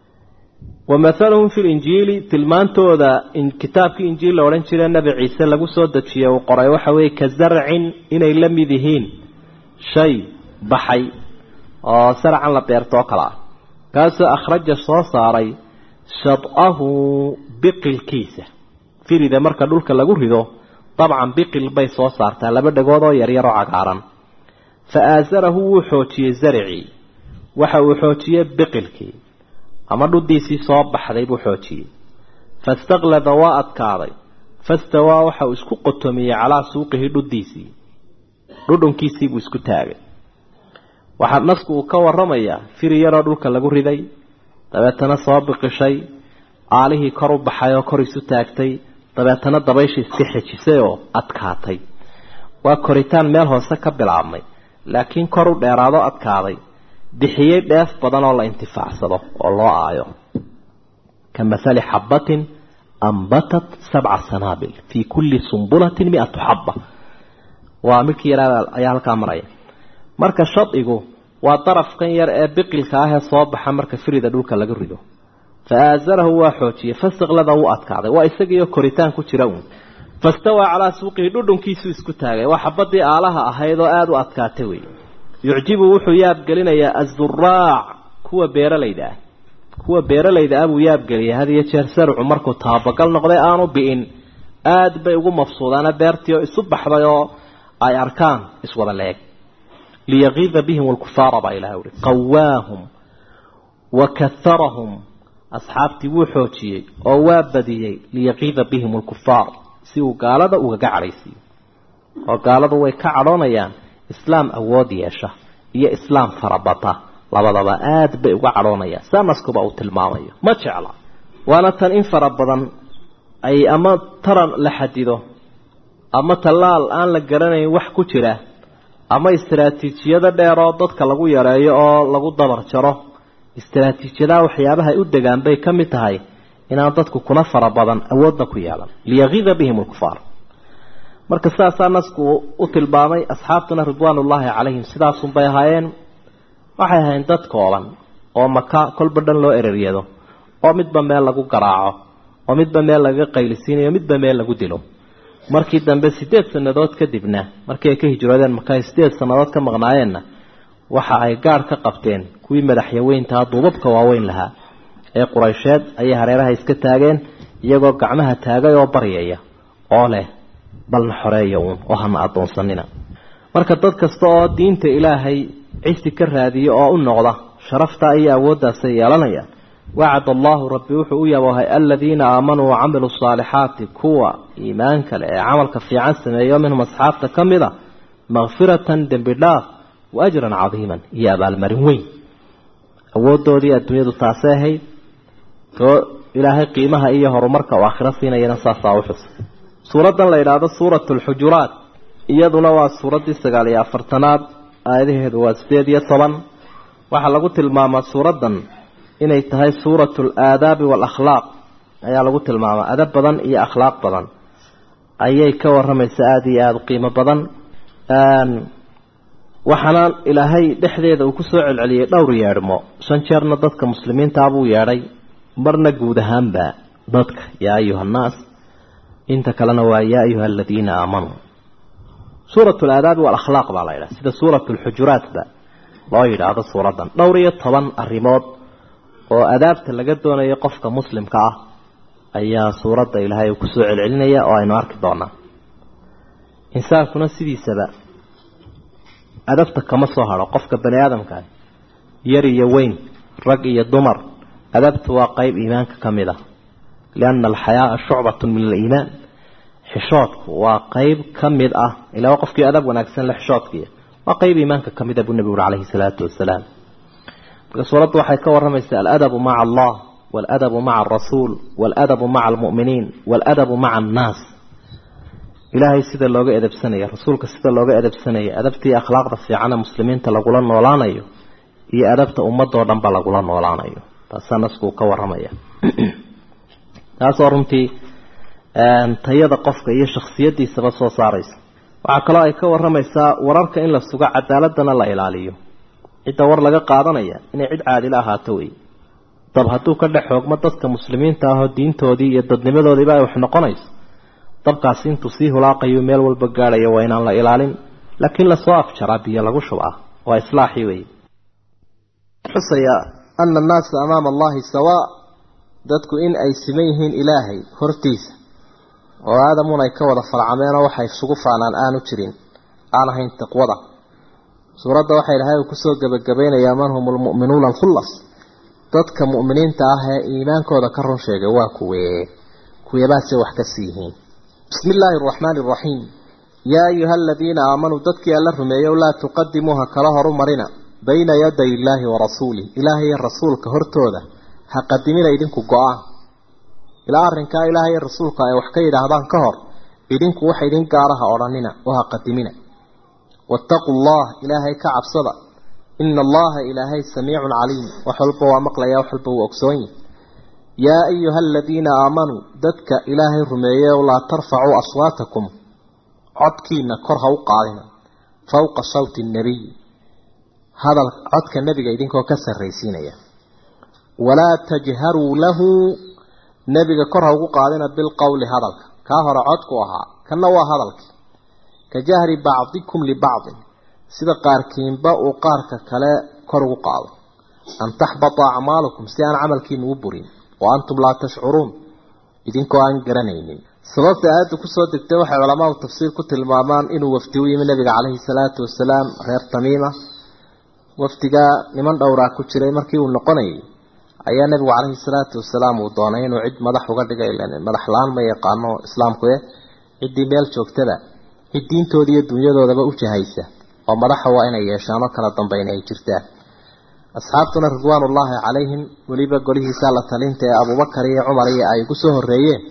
wa mathaluhum fi linjiili tilmaantooda kitaabkii injiil la odhan jire nebi ciise lagu soo dejiyey uu qoray waxa weeye ka zarcin inay la mid yihiin shay baxay oo sarcan la beerto oo kale ah kaasoo akhraja soo saaray shad-ahu biqilkiisa firida marka dhulka lagu rido dabcan biqil bay soo saartaa laba dhagood oo yaryar oo cagaaran fa aasarahu wuu xoojiyey zaricii waxa uu xoojiyey biqilkii ama dhuddiisii soo baxday buu xoojiyey fastaqlada waa adkaaday fastawaa waxa uu isku qotomiyey calaa suuqihi dhuddiisii dhudhunkiisii buu isku taagay waxaa nasku uu ka waramayaa firi yaroo dhulka lagu riday dabeetana soo biqishay aalihii kor u baxay oo kor isu taagtay dabeetana dabayshii iska xejisay oo adkaatay waa koritaan meel hoose ka bilaabmay laakiin kor u dheeraado adkaaday bixiyey dheef badan oo la intifaacsado oo loo aayo ka mahali xabbatin ambatat sabca sanaabil fii kulli sumbulatin mi-atu xabba waa midkii yaraa ayaa halkaa maraya marka shadigu waa darafkan yar ee biqilka ah ee soo baxa marka firida dhulka laga rido fa aasarahu waa xoojiyey fasiqlada wuu adkaaday waa isagiiyo koritaan ku jira uun fastawaa calaa suuqihi dhudhunkiisuu isku taagay waa xabadii aalaha ahayd oo aada u adkaatay wey yucjibu wuxuu yaabgelinayaa azuraac kuwa beeralayda ah kuwa beeralayda ah buu yaabgeliyay had iyo jeer sarcu markuu taabagal noqday aanu bi'in aada bay ugu mafsuudaana beertii oo isu baxday oo ay arkaan iswada leeg liyakiida bihim alkufaara baa ilahay uhi qawaahum wa kaharahum asxaabtii wuu xoojiyey oo waa badiyey liyakiida bihim alkufaar si uu gaalada ugaga cadhaysiiyo oo gaaladu way ka cadhoonayaan islaam awood yeesha iyo islaam farabata labadaba aada bay uga cadhoonayaan sanaskuba uu tilmaamayo ma jecla waana tan in fara badan ay ama taran la xadido ama tallaal aan la garanayn wax ku jira ama istaraatiijiyada dheer oo dadka lagu yareeyo oo lagu dabar jaro istaraatiijiyadaha waxyaabaha ay u degaan bay ka mid tahay inaan dadku kuna fara badan awoodna ku yeelan liyakiida bihim alkufaar marka sidaasaa nasku u tilmaamay asxaabtuna ridwaanullaahi calayhim sidaasunbay ahaayeen waxay ahayn dad kooban oo maka kolba dhan loo ereryado oo midba meel lagu garaaco oo midba meel lagaga qaylisiinayo midba meel lagu dilo markii dambe sideed sannadood kadibna markii ay ka hijroodeen marka ay sideed sannadood ka maqnaayeenna waxa ay gaadh ka qabteen kuwii madaxyaweyntaha duubabka waaweyn lahaa ee quraysheed ayay hareeraha iska taageen iyagoo gacmaha taagay oo baryaya oo leh balna xoreeya uun oo hana addoonsanina marka dad kasta oo diinta ilaahay cisi ka raadiya oo u noqda sharaftaa iyo awooddaasay yeelanayaan wacad allahu rabbi wuxuu u yaboohay aladiina aamanuu wacamiluu saalixaati kuwa iimaanka leh ee camalka fiican sameeyo minhum asxaabta ka mid a makfiratan dembi dhaaf wa ajran cadiiman iyo abaalmarin weyn awoodoodii adduunyadu taasay ahayd too ilaahay qiimaha iyo horumarka uu aakhiro siinayana saasaa u xusay suuraddan la yidhaahdo suuratu alxujuraat iyaduna waa suuraddii sagaal iyo afartanaad aayadaheedu waa sideed iyo toban waxaa lagu tilmaamaa suuraddan inay tahay suuratu alaadaabi waalakhlaaq ayaa lagu tilmaamaa adab badan iyo akhlaaq badan ayay ka waramaysa aada iyo aada u qiimo badan waxaana ilaahay dhexdeeda uu kusoo celceliyey dhowr yeedhmo shan jeerna dadka muslimiintaa buu yeedhay marna guud ahaanba dadka yaa ayuha annaas inta kalena waa yaa ayuha aladiina aamanuu suuratu alaadaabi waalakhlaaq baa la yidhaha sida suuratu alxujuraatba loo yidhaahdo suuraddan dhowr iyo toban arrimood oo adaabta laga doonayo qofka muslimka ah ayaa suuradda ilaahay uu kusoo celcelinaya oo aynu arki doonaa insaankuna sidiisaba adabta kama soo hadho qofka bani aadamkaah yar iyo weyn rag iyo dumar adabtu waa qeyb iimaanka ka mid ah lianna alxayaaa shucbatun min aliimaan xishoodku waa qeyb ka mid ah ilaa qofkii adab wanaagsan le xishoodkiiya waa qeyb iimaanka ka mid a buu nebigu uri calayhi salaatu wasalaam marka suuraddu waxay ka warramaysaa aladabu maca allah waaladabu maca alrasuul waaladabu maca almu'miniin waaladabu maca annaas ilaahay sida looga edabsanaya rasuulka sida looga edabsanaya adabtii akhlaaqda fiicana muslimiinta lagula noolaanayo iyo adabta ummadoo dhanba lagula noolaanayo taasaa naskuu ka warramaya taasoo runtii tayada qofka iyo shaksiyadiisaba soo saaraysa waxaa kaloo ay ka warramaysaa wararka in la sugo cadaaladana la ilaaliyo cidda war laga qaadanaya inay cid caadila ahaato wey dab hadduu ka dhex xoogmo dadka muslimiinta ahoo diintoodii iyo dadnimadoodiiba ay wax noqonayso dabkaasi intuu sii hulaaqayo meel walba gaadhayo waa inaan la ilaalin laakiin lasoo afjaraa biyo lagu shubaa waa islaaxii wey xusaya ana annaasa amaama allahi sawaa dadku in ay siman yihiin ilaahay hortiisa oo aadamun ay ka wada falcameenoo waxay isugu faanaan aanu jirin aan ahayn taqwada suuradda waxay ilahay uu kusoo gebagabaynayaa man hum lmu'minuuna alkhullas dadka mu'miniinta ah ee iimaankooda ka run sheegay waa kuwee kuweebaase wax ka sii yihiin bismi illaahi araxmaani araxiim yaa ayuha aladiina aamanuu dadkii alla rumeeyow laa tuqadimuuha kala horu marina bayna yaday illaahi wa rasuulih ilaahay iyo rasuulka hortooda ha qadimina idinku go-aan ilaa arrinkaa ilaahay rasuulka ay wax ka yidhaahdaan ka hor idinku waxa idin gaaraha odhanina oo ha qadimina wattaquu allah ilaahay ka cabsada ina allaha ilaahay samiicun caliim wax walba waa maqlaya wax walba wuu ogsoon yahi yaa ayuha aladiina aamanuu dadka ilaahay rumeeyeyow laa tarfacuu aswaatakum codkiina kor ha u qaadina fowqa sawti nnabiy hadal codka nebiga idinkoo ka sarraysiinaya walaa tajharuu lahu nebiga kor ha ugu qaadina bilqowli hadalka kaa hore codku ahaa kanna waa hadalkii ka jahri bacdikum libacdin sida qaarkiinba uu qaarka kale kor ugu qaado an taxbata acmaalukum si aan camalkiina u burin wa antum laa tashcuruun idinkoo aan garanaynin sababta aayadda kusoo degtay waxay culamaadu tafsiir ku tilmaamaan inuu wafdi u yimi nabiga caleyhi salaatu wasalaam reer tamiima wafdigaa niman dhowraa ku jiray markii uu noqonayay ayaa nabigu caleyhi salaatu wasalaam uu doonay inuu cid madax uga dhiga madax la-aan ma yaqaano islaamku e ciddii meel joogtada cid diintooda iyo dunyadoodaba u jahaysa oo madaxa waa inay yeeshaan oo kala dambayna ay jirtaan asxaabtuna ridwaanullaahi calayhim weliba golihiisa la talinta ee abuubakar iyo cumar iyo ay ugu soo horreeyeen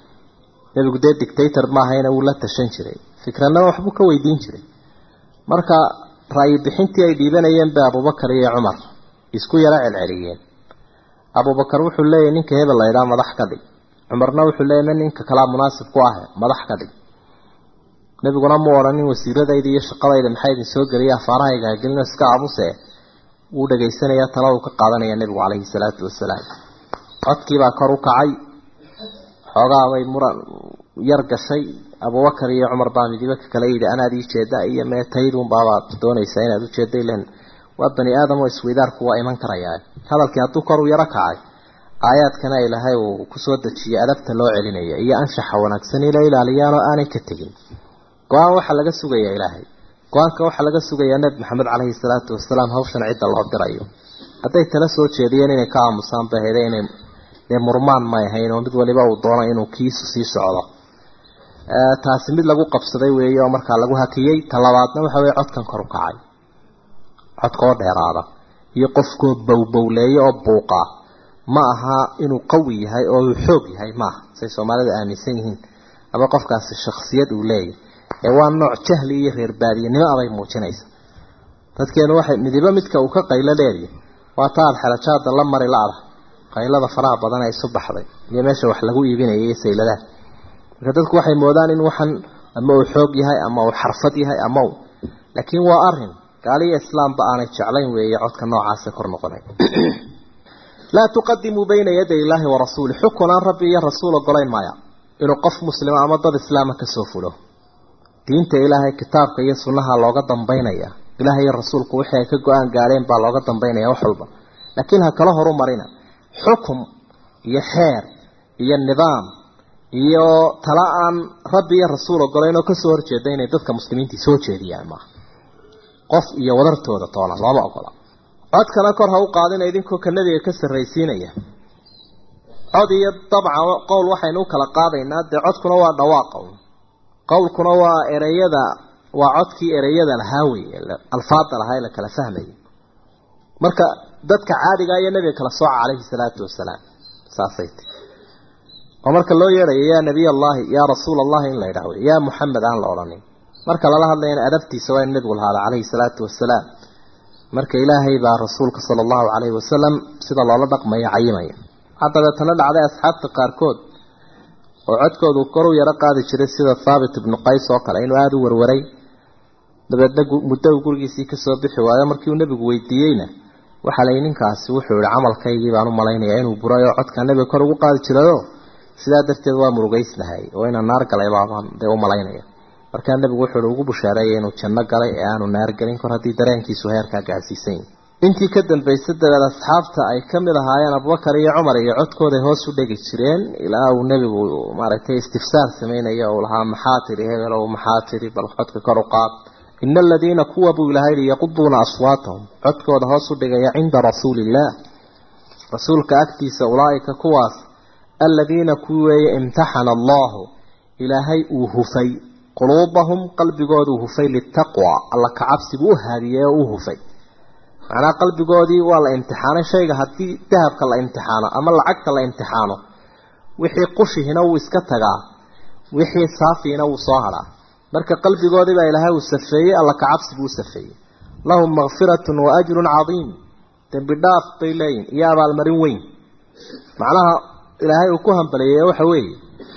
nebigu dee dictator maahayna wuu la tashan jiray fikradnaba waxbuu ka weydiin jiray marka ra'yi bixintii ay dhiibanayeen bay abuubakar iyo cumar isku yaro celceliyeen abuubakar wuxuu leeyahy ninka hebel la ydhaa madax ka dhig cumarna wuxuu leeyahy ninka kalaa munaasib ku ah madax ka dhig nebiguna mu odhanin wasiiradayda iyo shaqadayda maxaa idin soo geliya afaarahayga hagelino iska aabuse wuu dhegaysanayaa tala uu ka qaadanaya nebigu caleyhi salaatu wasalaam codkiibaa kor u kacay xoogaabay muran yar gashay abubakar iyo cumar baa midiba ka kale yidhi anaad ii jeeda iyo meetaydun baabaad doonaysaa inaad u jeeda ilan waa bani aadam oo isweydaarku waa iman karayaa hadalkii hadduu kor u yaro kacay aayaadkana ilaahay uu kusoo dejiyey adabta loo celinaya iyo anshaxa wanaagsan ila ilaaliyaan oo aanay ka tegin go-aan waxaa laga sugayaa ilaahay go-aanka waxaa laga sugayaa nebi maxamed caleyhi salaatu wasalaam hawshan cidda loo dirayo hadday tala soo jeediyeen inay ka aamusaan ba hele inay dee murmaan may ahayn oo mid waliba uu doono inuu kiisu sii socdo taasi mid lagu qabsaday weeye oo markaa lagu hakiyey talabaadna waxa weye codkan kor u kacay codka oo dheeraada iyo qofkoo bowbowleeya oo buuqa ma aha inuu qawi yahay oo uu xoog yahay maaha say soomaalida aaminsan yihiin ama qofkaasi shaksiyad uu leeyahy ee waa nooc jahli iyo reer baadiyanimo abay muujinaysa dadkeenu waxay midibo midka uu ka qaylo leeyahy waa ta aad xelajaada la mari la-da qaylada faraha badan ee isu baxday iyo meesha wax lagu iibinaya iyo sayladaha marka dadku waxay moodaan in waxan ama uu xoog yahay ama uu xarfad yahay ama uu laakiin waa arin gaaliyo islaamba aanay jeclayn weeye codka noocaasa kor noqonay laa tuqadimuu bayna yaday illaahi wa rasuuli xukun aan rabbi iyo rasuul ogolayn maya inuu qof muslima ama dad islaama kasoo fulo diinta ilaahay kitaabka iyo sunnaha looga dambaynaya ilaahay iyo rasuulku wixii ay ka go-aan gaadheen baa looga dambaynaya wax walba laakiin ha kala horu marina xukum iyo xeer iyo nidaam iyo tala aan rabbi iyo rasuul ogolayn oo kasoo horjeeda inay dadka muslimiintii soo jeediyaan maaha qof iyo wadartooda toona looma ogola codkana kor ha u qaadina idinkoo ka nebiga ka sarraysiinaya cod iyo dabcan qowl waxaynu u kala qaadaynaa dee codkuna waa dhawaaqa qowlkuna waa ereyada waa codkii ereyada lahaa wey alfaada lahaa ee la kala fahmaya marka dadka caadiga iyo nebiga kala sooca calayhi salaatu wasalaam saasay ti oo marka loo yeedhayo yaa nabiy allahi yaa rasuul allahi in la yidhahdo yaa muxamed aan la odhanin marka lala hadlayana adabtiisa waa in nebigu lahaada calayhi salaatu wasalaam marka ilaahay baa rasuulka sala allahu calayhi wasalam sida loola dhaqmaya cayimaya haddabeetana dhacday asxaabta qaarkood oo codkoodu kor u yaro qaadi jiray sida thaabit ibnu qays oo kale inuu aada u warwaray dabeedna muddo uu gurigiisii kasoo bixi waayo markii uu nebigu weydiiyeyna waxaa layi ninkaasi wuxuu yihi camalkaygii baan u malaynayaa inuu buray oo codkaa nebiga kor ugu qaadi jirayo sidaa darteed waa murugeysnahay oo inaan naar galay baabaan dee u malaynaya markaa nebigu wuxuu ugu bushaareeyay inuu janno galay ee aanu naar galin kor haddii dareenkiisu heerkaa gaarsiisan yahi intii ka dambaysay dabeed asxaabta ay ka mid ahaayeen abubakar iyo cumar iyo codkooday hoos u dhegi jireen ilaa uu nebigu maaragtay istifsaar sameynaya uu lahaa maxaa tiri hebelow maxaa tiri bal codka kor u qaad ina aladiina kuwa buu ilahay yihi yaquduuna aswaatahum codkooda hoos u dhigaya cinda rasuuli illaah rasuulka agtiisa ulaaika kuwaas aladiina kuwi weeye imtaxana allahu ilaahay uu hufay quluubahum qalbigooduu hufay litaqwa alla kacabsigu u haadiyey oo u hufay macnaha qalbigoodii waa la imtixaanay shayga haddii dahabka la imtixaano ama lacagta la imtixaano wixii qushihina wuu iska tagaa wixii saafiina wuu soo hadhaa marka qalbigoodii baa ilaahay uu safeeyey alla kacabsi buu u safeeyey lahum makfiratun wa ajrun cadiim dembi dhaaf bay leeyihin iyo abaalmarin weyn macnaha ilaahay uu ku hambaliyeeye waxa weeye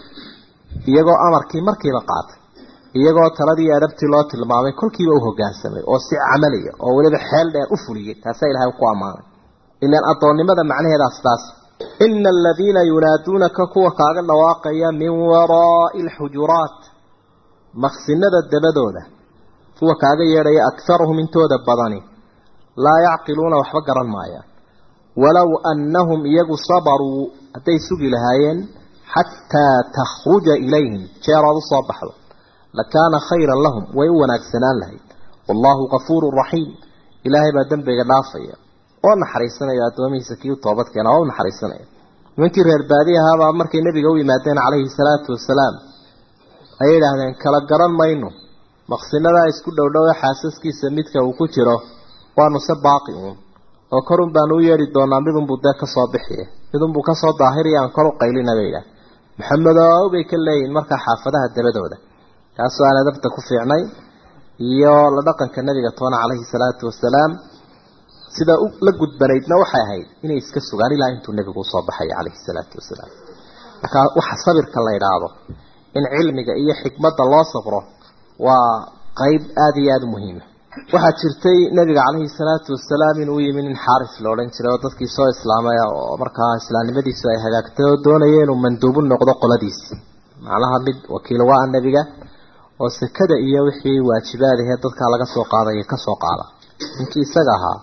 iyagoo amarkii markiiba qaatay iyagoo taladii adabtii loo tilmaamay kolkiiba u hoggaansamay oo si camaliya oo weliba xeel dheer u fuliyey taasaa ilahay ku ammaanay ilaan addoonnimada macnaheedaa sidaas ina aladiina yunaaduunaka kuwa kaaga dhawaaqaya min waraa'i alxujuraat maqsinada dabadooda kuwa kaaga yeedhaya akharuhum intooda badani laa yacqiluuna waxba garan maayaan walow annahum iyagu sabaruu hadday sugi lahaayeen xataa takhruja ilayhim jeeraad u soo baxdo lakaana khayran lahum way u wanaagsanaan lahayd wallaahu kafuurun raxiim ilaahay baa dembiga dhaafaya oo naxariisanaya addoomihiisa kii u toobadkeena oo u naxariisanaya nimankii reer baadi ahaabaa markay nebiga u yimaadeen calayhi salaatu wasalaam ayay idhaahdeen kala garan mayno maqsinadaa isku dhowdhowe xaasaskiisa midka uu ku jiro waanu se baaqi uun oo korun baanu u yeedhi doonaa midunbuu dee kasoo bixiye midunbuu kasoo daahiriya aan kor u qaylina bay idhaah maxamedow bay ka leeyihin markaa xaafadaha dabadooda kaasoo aan adabta ku fiicnay iyo la dhaqanka nabiga toona calayhi salaatu wasalaam sida la gudbanaydna waxay ahayd inay iska sugaan ilaa intuu nebigu usoo baxaya calayhi salaatu wasalaam markaa waxa sabirka la idhaahdo in cilmiga iyo xikmadda loo sabro waa qeyb aada iyo aada u muhiima waxaa jirtay nabiga calayhi salaatu wasalaam inuu yimi nin xaaris la odhan jiray oo dadkii soo islaamay oo markaa islaamnimadiisu ay hagaagtay oo doonaya inuu manduubu noqdo qoladiisi macnaha mid wakiil waa nebiga oo sekada iyo wixii waajibaadahee dadkaa laga soo qaadaya kasoo qaada ninkii isaga ahaa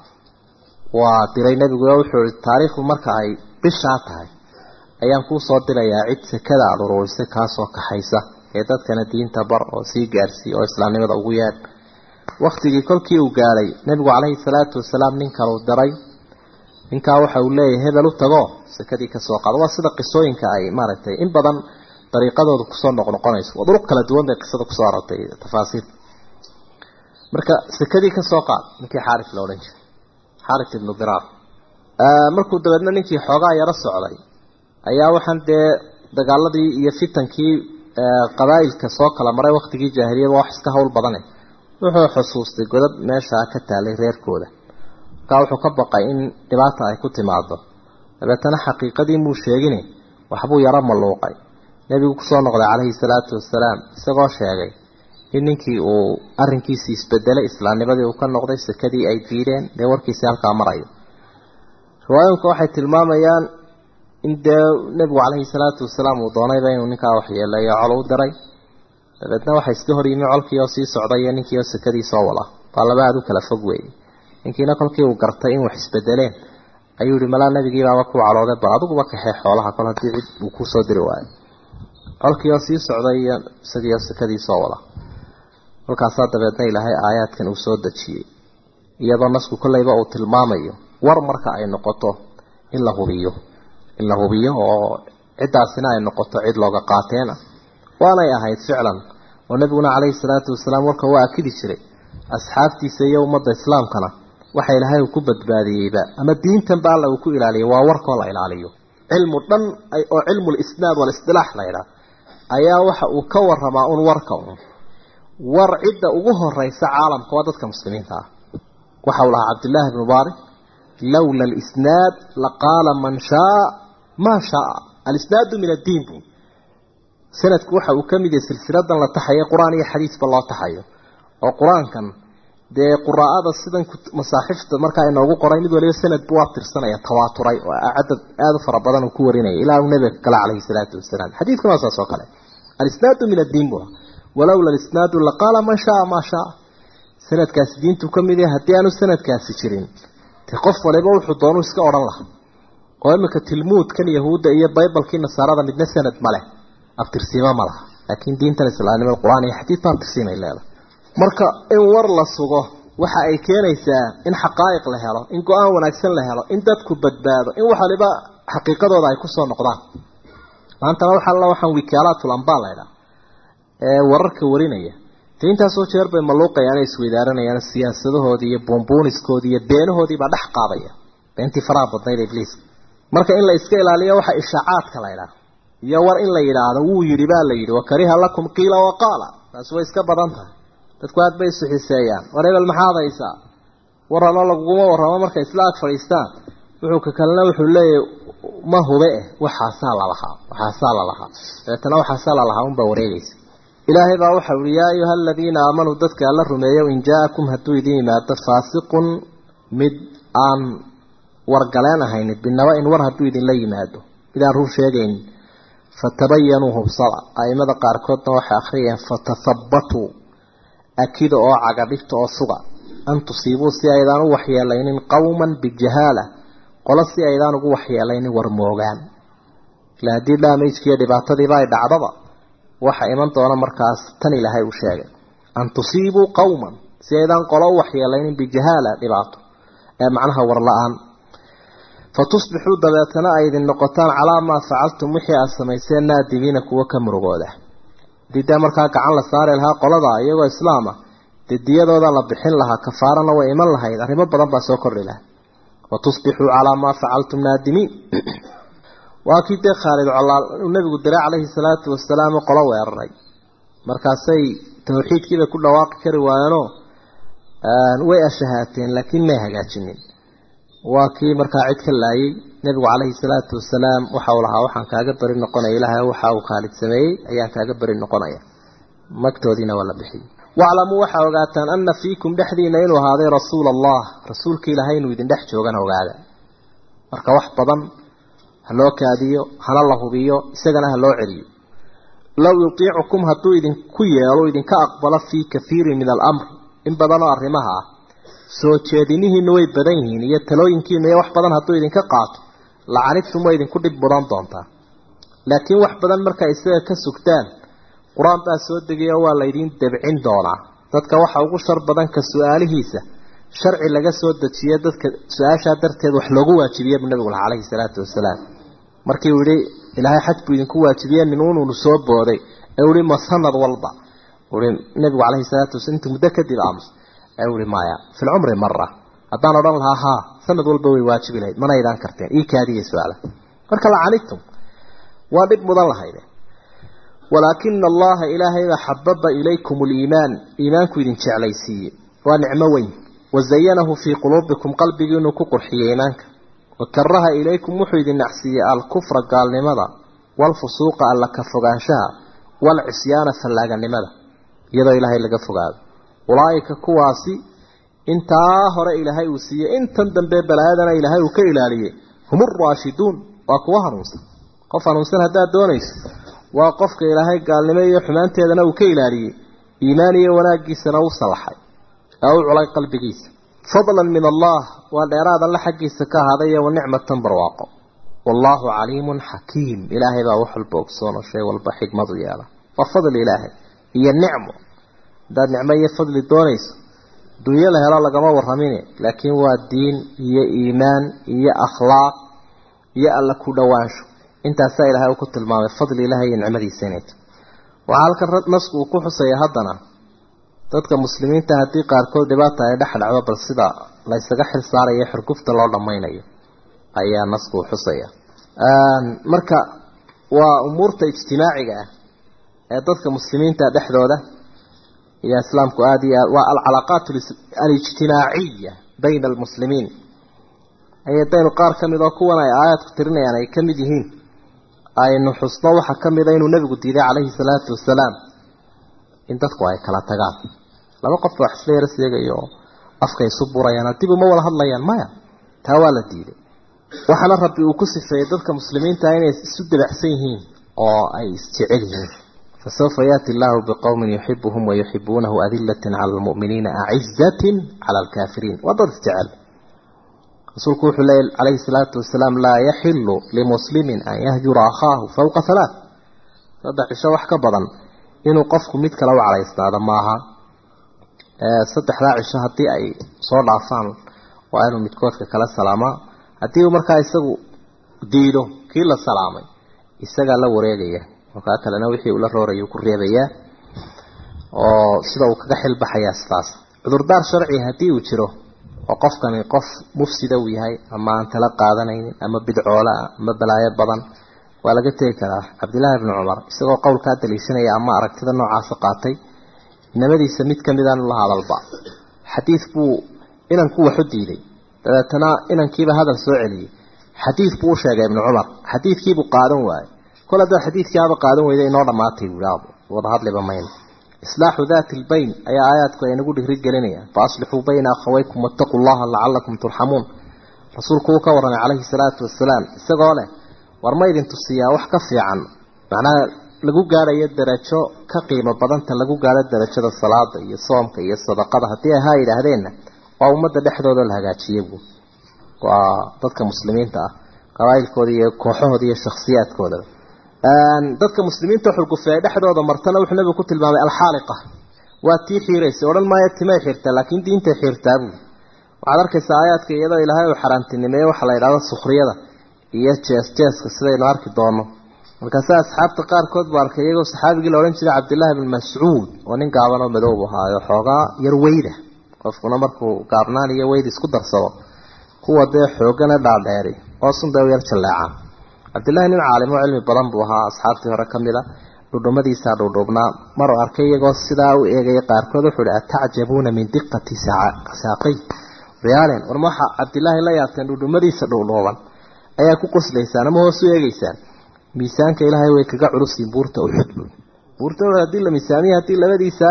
waa diray nebigu wuxuu i taariikhdu marka ay bishaa tahay ayaan kuu soo dirayaa cid sekada aada ururisay kaasoo kaxaysa ee dadkana diinta bar oo sii gaarsiiy oo islaamnimada ugu yeedh waktigii kolkii uu gaadhay nebigu calayhi salaatu wasalaam nin kaleu diray ninkaa waxa uu leeyahay hebel u tago sekadii kasoo qaado waa sida qisooyinka ay maaragtay in badan dariiqadooda kusoo noqnoqonayso waa duruq kala duwan bay qisada kusoo arortay tafaasiil marka sekadii kasoo qaad ninkii xaaris la odhan jiray xaaris ibnu diraar markuu dabeedna ninkii xoogaa yaro socday ayaa waxaan dee dagaaladii iyo fitankii qabaa'ilka soo kala maray waktigii jaahiliyada wax iska hawl badane wuxuu xusuustay godad meeshaa ka taalay reerkooda markaa wuxuu ka baqay in dhibaata ay ku timaado dabeetana xaqiiqadii muu sheegine waxbuu yaro malluuqay nebigu kusoo noqday calayhi salaatu wasalaam isagoo sheegay in ninkii uu arrinkiisii isbedelay islaamnimadii uu ka noqday sekadii ay diideen dee warkiisii halkaa marayo riwaayooyinka waxay tilmaamayaan in dee nebigu calayhi salaatu wasalaam uu doonayba inuu ninkaa waxyeeleeyo col u diray dabeedna waxay iska hor yimi colkii oo sii socday iyo ninkii oo sekadii soo wada waa laba aada u kala fog weeye ninkiina kolkii uu gartay in wax isbedeleen ayuu yihi malaa nabigiibaaba ku calooday bal adiguba kaxee xoolaha kol haddii cid uu kusoo diri waayo colkii oo sii socday iyo isagii oo sekadii soo wada kolkaasaa dabeedna ilaahay aayaadkan uu soo dejiyey iyadoo nasku kolleyba uu tilmaamayo war marka ay noqoto in la hubiyo in la hubiyo oo ciddaasina ay noqoto cid looga qaateena waanay ahayd ficlan oo nebiguna calayhi salaatu wasalaam warka waa akidi jiray asxaabtiisa iyo ummadda islaamkana waxa ilaahay uu ku badbaadiyeyba ama diintanba alla uu ku ilaaliyay waa warkoo la ilaaliyo cilmu dhan oo cilmu lisnaad walisdilaax la ydhaah ayaa waxa uu ka waramaa un warka un war cidda ugu horeysa caalamka waa dadka muslimiinta ah waxa uu lahaa cabdillaahi bnu mubaarak lowla alisnaad laqaala man shaa maa shaa alisnaadu min addiin bu sanadku waxa uu ka mid yahay silsiladan la taxayo qur-aan iyo xadiisba loo taxayo oo qur-aankan dee quraa'ada sidan masaaxifta markaa inoogu qoray mid waliba sanad buu abtirsanaya tawaaturay oo cadad aada u fara badan uu ku warinaya ilaa uu nabiga kale calayhi salaatu wasalaam xadiidkuna waa saas oo kale alisnaadu min addiin bua walowla alisnaadu laqaala man shaa maa shaa sanadkaasi diintu ka mid yahay haddii aanu sanadkaasi jirin dee qof waliba wuxuu doonuu iska odhan laha oo imika tilmuudkan yahuudda iyo baybalkii nasaarada midna sanad ma leh abtirsiimo ma laha laakiin diintan islaamnimada qur-aan iyo xadiid ba abtirsiimay leedahay marka in war la sugo waxa ay keenaysaa in xaqaa'iq la helo in go-aan wanaagsan la helo in dadku badbaado in wax waliba xaqiiqadooda ay kusoo noqdaan maantana waxa alla waxaan wikaalatul ambaa la ydhaha ee wararka warinaya de intaasoo jeer bay maluuqayaan isweydaaranayaan siyaasadahoodii iyo buunbuuniskoodii iyo beenahoodii baa dhex qaadaya beentii faraha badnayd ibliiska marka in la iska ilaaliyo waxa ishaacaadka la ydhaha iyo war in la yidhaahdo wuu yidhi baa la yidhi wakariha lakum qiila waqaala taasi way iska badan tahay dadku aad bay isu xiseeyaan war hebel maxaad haysaa warramo laguguma warramo markay isla ag fadhiistaan wuxuu ka kalena wuxuu leeyahy ma hube eh waxaasaa lalahaa waxaasaa lalahaa dabeetana waxaasaa lalahaa unbaa wareegaysa ilaahay baa waxau ihi yaa ayuha aladiina aamanuu dadka alla rumeeyo in jaa-akum hadduu idin yimaado faasiqun mid aan wargaleen ahayn binaba in war hadduu idinla yimaado mid aan run sheegaynin fatabayanuu hubsada aimada qaarkoodna waxay akhriyeen fatathabbatuu akida oo cagadhigta oo suga an tusiibuu si aydaan u waxyeelaynin qowman bijahaala qolo si aydaan ugu waxyeelaynin war moogaan ila haddii dhaamajkiiyo dhibaatadiiba ay dhacdaba waxa iman doona markaas tan ilaahay uu sheegay an tusiibuu qowman si aydaan qolo u waxyeelaynin bijahaala dhibaato ee macnaha war la-aan fatusbixuu dabeetana ay idin noqotaan calaa maa facaltum wixii aad samayseen naadimiina kuwa ka murugooda hadii dee markaa gacan la saari lahaa qolada iyagoo islaama dee diyadooda la bixin lahaa kafaarana way iman lahayd arrimo badan baa soo kordhi laha watusbixuu calaa maa facaltum naadimiin waa kii dee khaalid colaal uu nabigu diray calayhi salaatu wasalaam qolo weeraray markaasay tawxiidkiibay ku dhawaaqi kari waayeenoo way ashahaateen laakiin may hagaajinin waa kii markaa cid ka laayay nebigu calayhi salaatu wasalaam waxa uu lahaa waxaan kaaga beri noqonaya ilaahay waxa uu khaalid sameeyey ayaan kaaga beri noqonaya magtoodiina waa la bixiyey waclamuu waxaa ogaataan ana fiikum dhexdiina inuu ahaaday rasuula allah rasuulka ilaahay inuu idin dhex joogana ogaada marka wax badan ha loo kaadiyo hana la hubiyo isagana ha loo celiyo low yutiicukum hadduu idinku yeelo idinka aqbalo fii kathiirin min alamr in badanoo arrimaha ah soo jeedinihiina way badan yihiin iyo talooyinkiina iyo wax badan hadduu idinka qaato lacanidtum way idinku dhib mudan doontaa laakiin wax badan markaa isaga ka sugtaan qur-aan baa soo degaya waa laydiin debcin doonaa dadka waxa ugu shar badan ka su-aalihiisa sharci laga soo dejiye dadka su-aashaa darteed wax loogu waajibiye buu nabigu laha calayhi salaatu wasalaam markii uu yihi ilaahay xaj buu idinku waajibiye ninuununu soo booday ee uu yihi ma sanad walba ui nabigu calayhi salaatu wasalaam intuu muddo kadib aamus ee uu yihi maya fi lcumri mara haddaan odhan lahaa haa sanad walba way waajibi lahayd mana aydaan karteen ii kaadiya su-aala marka lacanidtum waa dhib mudan lahayde walaakina allaha ilaahaybaa xababa ilaykum liimaan iimaanku idin jeclaysiiye waa nicmo weyn wazayanahu fii quluubikum qalbigiinuu ku qurxiyey iimaanka wakaraha ilaykum wuxuu idin nacsiiyey alkufra gaalnimada waalfusuuqa alla ka fogaanshaha waalcisyaana fallaaganimada iyadoo ilaahay laga fogaado ulaaika kuwaasi intaa hore ilaahay uu siiyey intan dambe balaayadana ilaahay uu ka ilaaliyey hum uraashiduun waa kuwa hanuunsan qof hanuunsan haddaad doonayso waa qofka ilaahay gaalnimo iyo xumaanteedana uu ka ilaaliyey iimaan iyo wanaaggiisana u salaxay ee u culay qalbigiisa fadlan min allah waa dheeraad alle xaggiisa ka ahaaday iyo wanicmatan barwaaqo wallaahu caliimun xakiim ilaahay baa wax walba ogsoonoo shay walba xikmadu yeela waa fadli ilaahay iyo nicmo haddaad nicmo iyo fadli doonayso dunyo la helo lagama warramine laakiin waa diin iyo iimaan iyo akhlaaq iyo alla ku dhowaansho intaasaa ilaahay uu ku tilmaamay fadli ilaahay iyo nicmadiisa inay tahay waxaa halkan nasku uu ku xusaya haddana dadka muslimiinta haddii qaarkood dhibaata ay dhex dhacdo bal sida la ysaga xil saarayo xurgufta loo dhammaynayo ayaa nasku uu xusaya marka waa umuurta ijtimaaciga ah ee dadka muslimiinta dhexdooda iyo islaamku aada iyo aad waa alcalaaqaat alijtimaaciya bayna almuslimiin ayadaynu qaar ka mid oo kuwan ay aayaadku tirinayaan ay ka mid yihiin aynu xusno waxaa ka mida inuu nebigu diiday calayhi salaatu wasalaam in dadku ay kala tagaan laba qof wax isla yaro seegayo oo afka isu burayaan dib uma wada hadlayaan maya taa waa la diiday waxaana rabbi uu ku sifeeyey dadka muslimiinta inay isu dabacsan yihiin oo ay isjecel yihiin fasawfa yaati allahu biqowmin yuxibuhum wayuxibuunahu adilatin cala almu'miniina acizatin cala alkaafiriin waa dad isjecel rasuulku wuxuu leeyay calayhi salaatu wasalaam laa yaxilu limuslimin an yahjura akhaahu fawqa halaath saddex cisho wax ka badan inuu qofku mid kale u calaysnaado maaha saddexdaa cisho haddii ay soo dhaafaan waa inuu midkoodka kala salaamaa haddii uu markaa isagu diido kii la salaamay isagaa la wareegaya oo kaa kalena wixii uu la rooraya ku reebayaa oo sida uu kaga xilbaxayaa sidaas cudurdaar sharci haddii uu jiro oo qofkani qof mufsida uu yahay ama aan tala qaadanaynin ama bidcoola ah ama balaayo badan waa laga tegi karaa cabdillaahi ibni cumar isagoo qowlkaa daliishanaya ama aragtida noocaasa qaatay inamadiisa mid ka midaan la hadalba xadiid buu inankuu waxu diiday dabeetana inankiiba hadal soo celiyey xadiid buu u sheegay ibnu cumar xadiidkiibuu qaadan waayey kol haddaad xadiidkiiaba qaadan weyda inoo dhammaatay buui wada hadliba mayna islaaxu daati lbayn ayaa aayaadku ay nagu dhigri gelinayaan fa aslixuu bayna akhawaykum wattaquu llaha lacalakum turxamuun rasuulku uu ka warramay calayhi salaatu wasalaam isagoo leh war ma idin tusiyaa wax ka fiican macnaha lagu gaadhayo darajo ka qiimo badanta lagu gaadho darajada salaada iyo soomka iyo sadaqada haddii ay haa yidhaahdeenna waa ummadda dhexdooda la hagaajiye buu waa dadka muslimiinta ah qabaa'ilkooda iyo kooxahooda iyo shakhsiyaadkoodaba dadka muslimiinta xurgufay ay dhexdooda martana wuxuu nabigu ku tilmaamay alxaaliqa waa tii xiiraysa odhan maayo timay xiirtaa laakiin diintay xiirtaa buuli waxaad arkaysaa aayaadka iyadoo ilaahay uu xaaraantinimeeye waxaa la yidhahdo sukhriyada iyo jees jeeska sidaynu arki doono markaase asxaabta qaarkood buu arkay iyagoo saxaabigii la odhan jiray cabdillaahi bin mascuud oo nin gaaban oo madoob ahaayo xoogaa yar weyda qofkuna markuu gaabnaan iyo weyd isku darsado kuwa dee xoogana dhaadheeri oo sunday u yar jalleecaan cabdillahi nin caalim oo cilmi badan buu ahaa asxaabtii hore ka mid a dhudhumadiisaa dhuudhuubnaa maruu arkay iyagoo sidaa u eegaya qaarkood wuxuu ihi atacjabuuna min diqati saaqay riyaalen war ma waxaa cabdillaahi la yaabteen dhudhumadiisa dhuudhuuban ayaa ku qoslaysaan ama hoos u eegeysaan miisaanka ilaahay way kaga culusiin buurta uxud buurta uxud haddii la miisaamiyo haddii labadiisa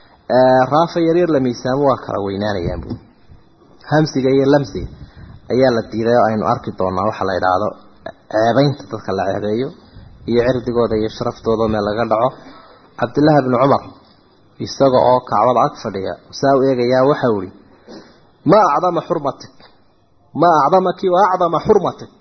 raafa yaryar la miisaamo waa kala weynaanayaan buu hamsiga iyo lamsiga ayaa la diiday oo aynu arki doonaa waxa la idhaahdo ceebeynta dadka la ceebeeyo iyo cirdigooda iyo sharaftooda meel laga dhaco cabdillaahi bni cumar isaga oo kacbada ag fadhiya saa u eegayaa waxau ihi ma acdama xurmatik ma acdamaki wa acdama xurmatik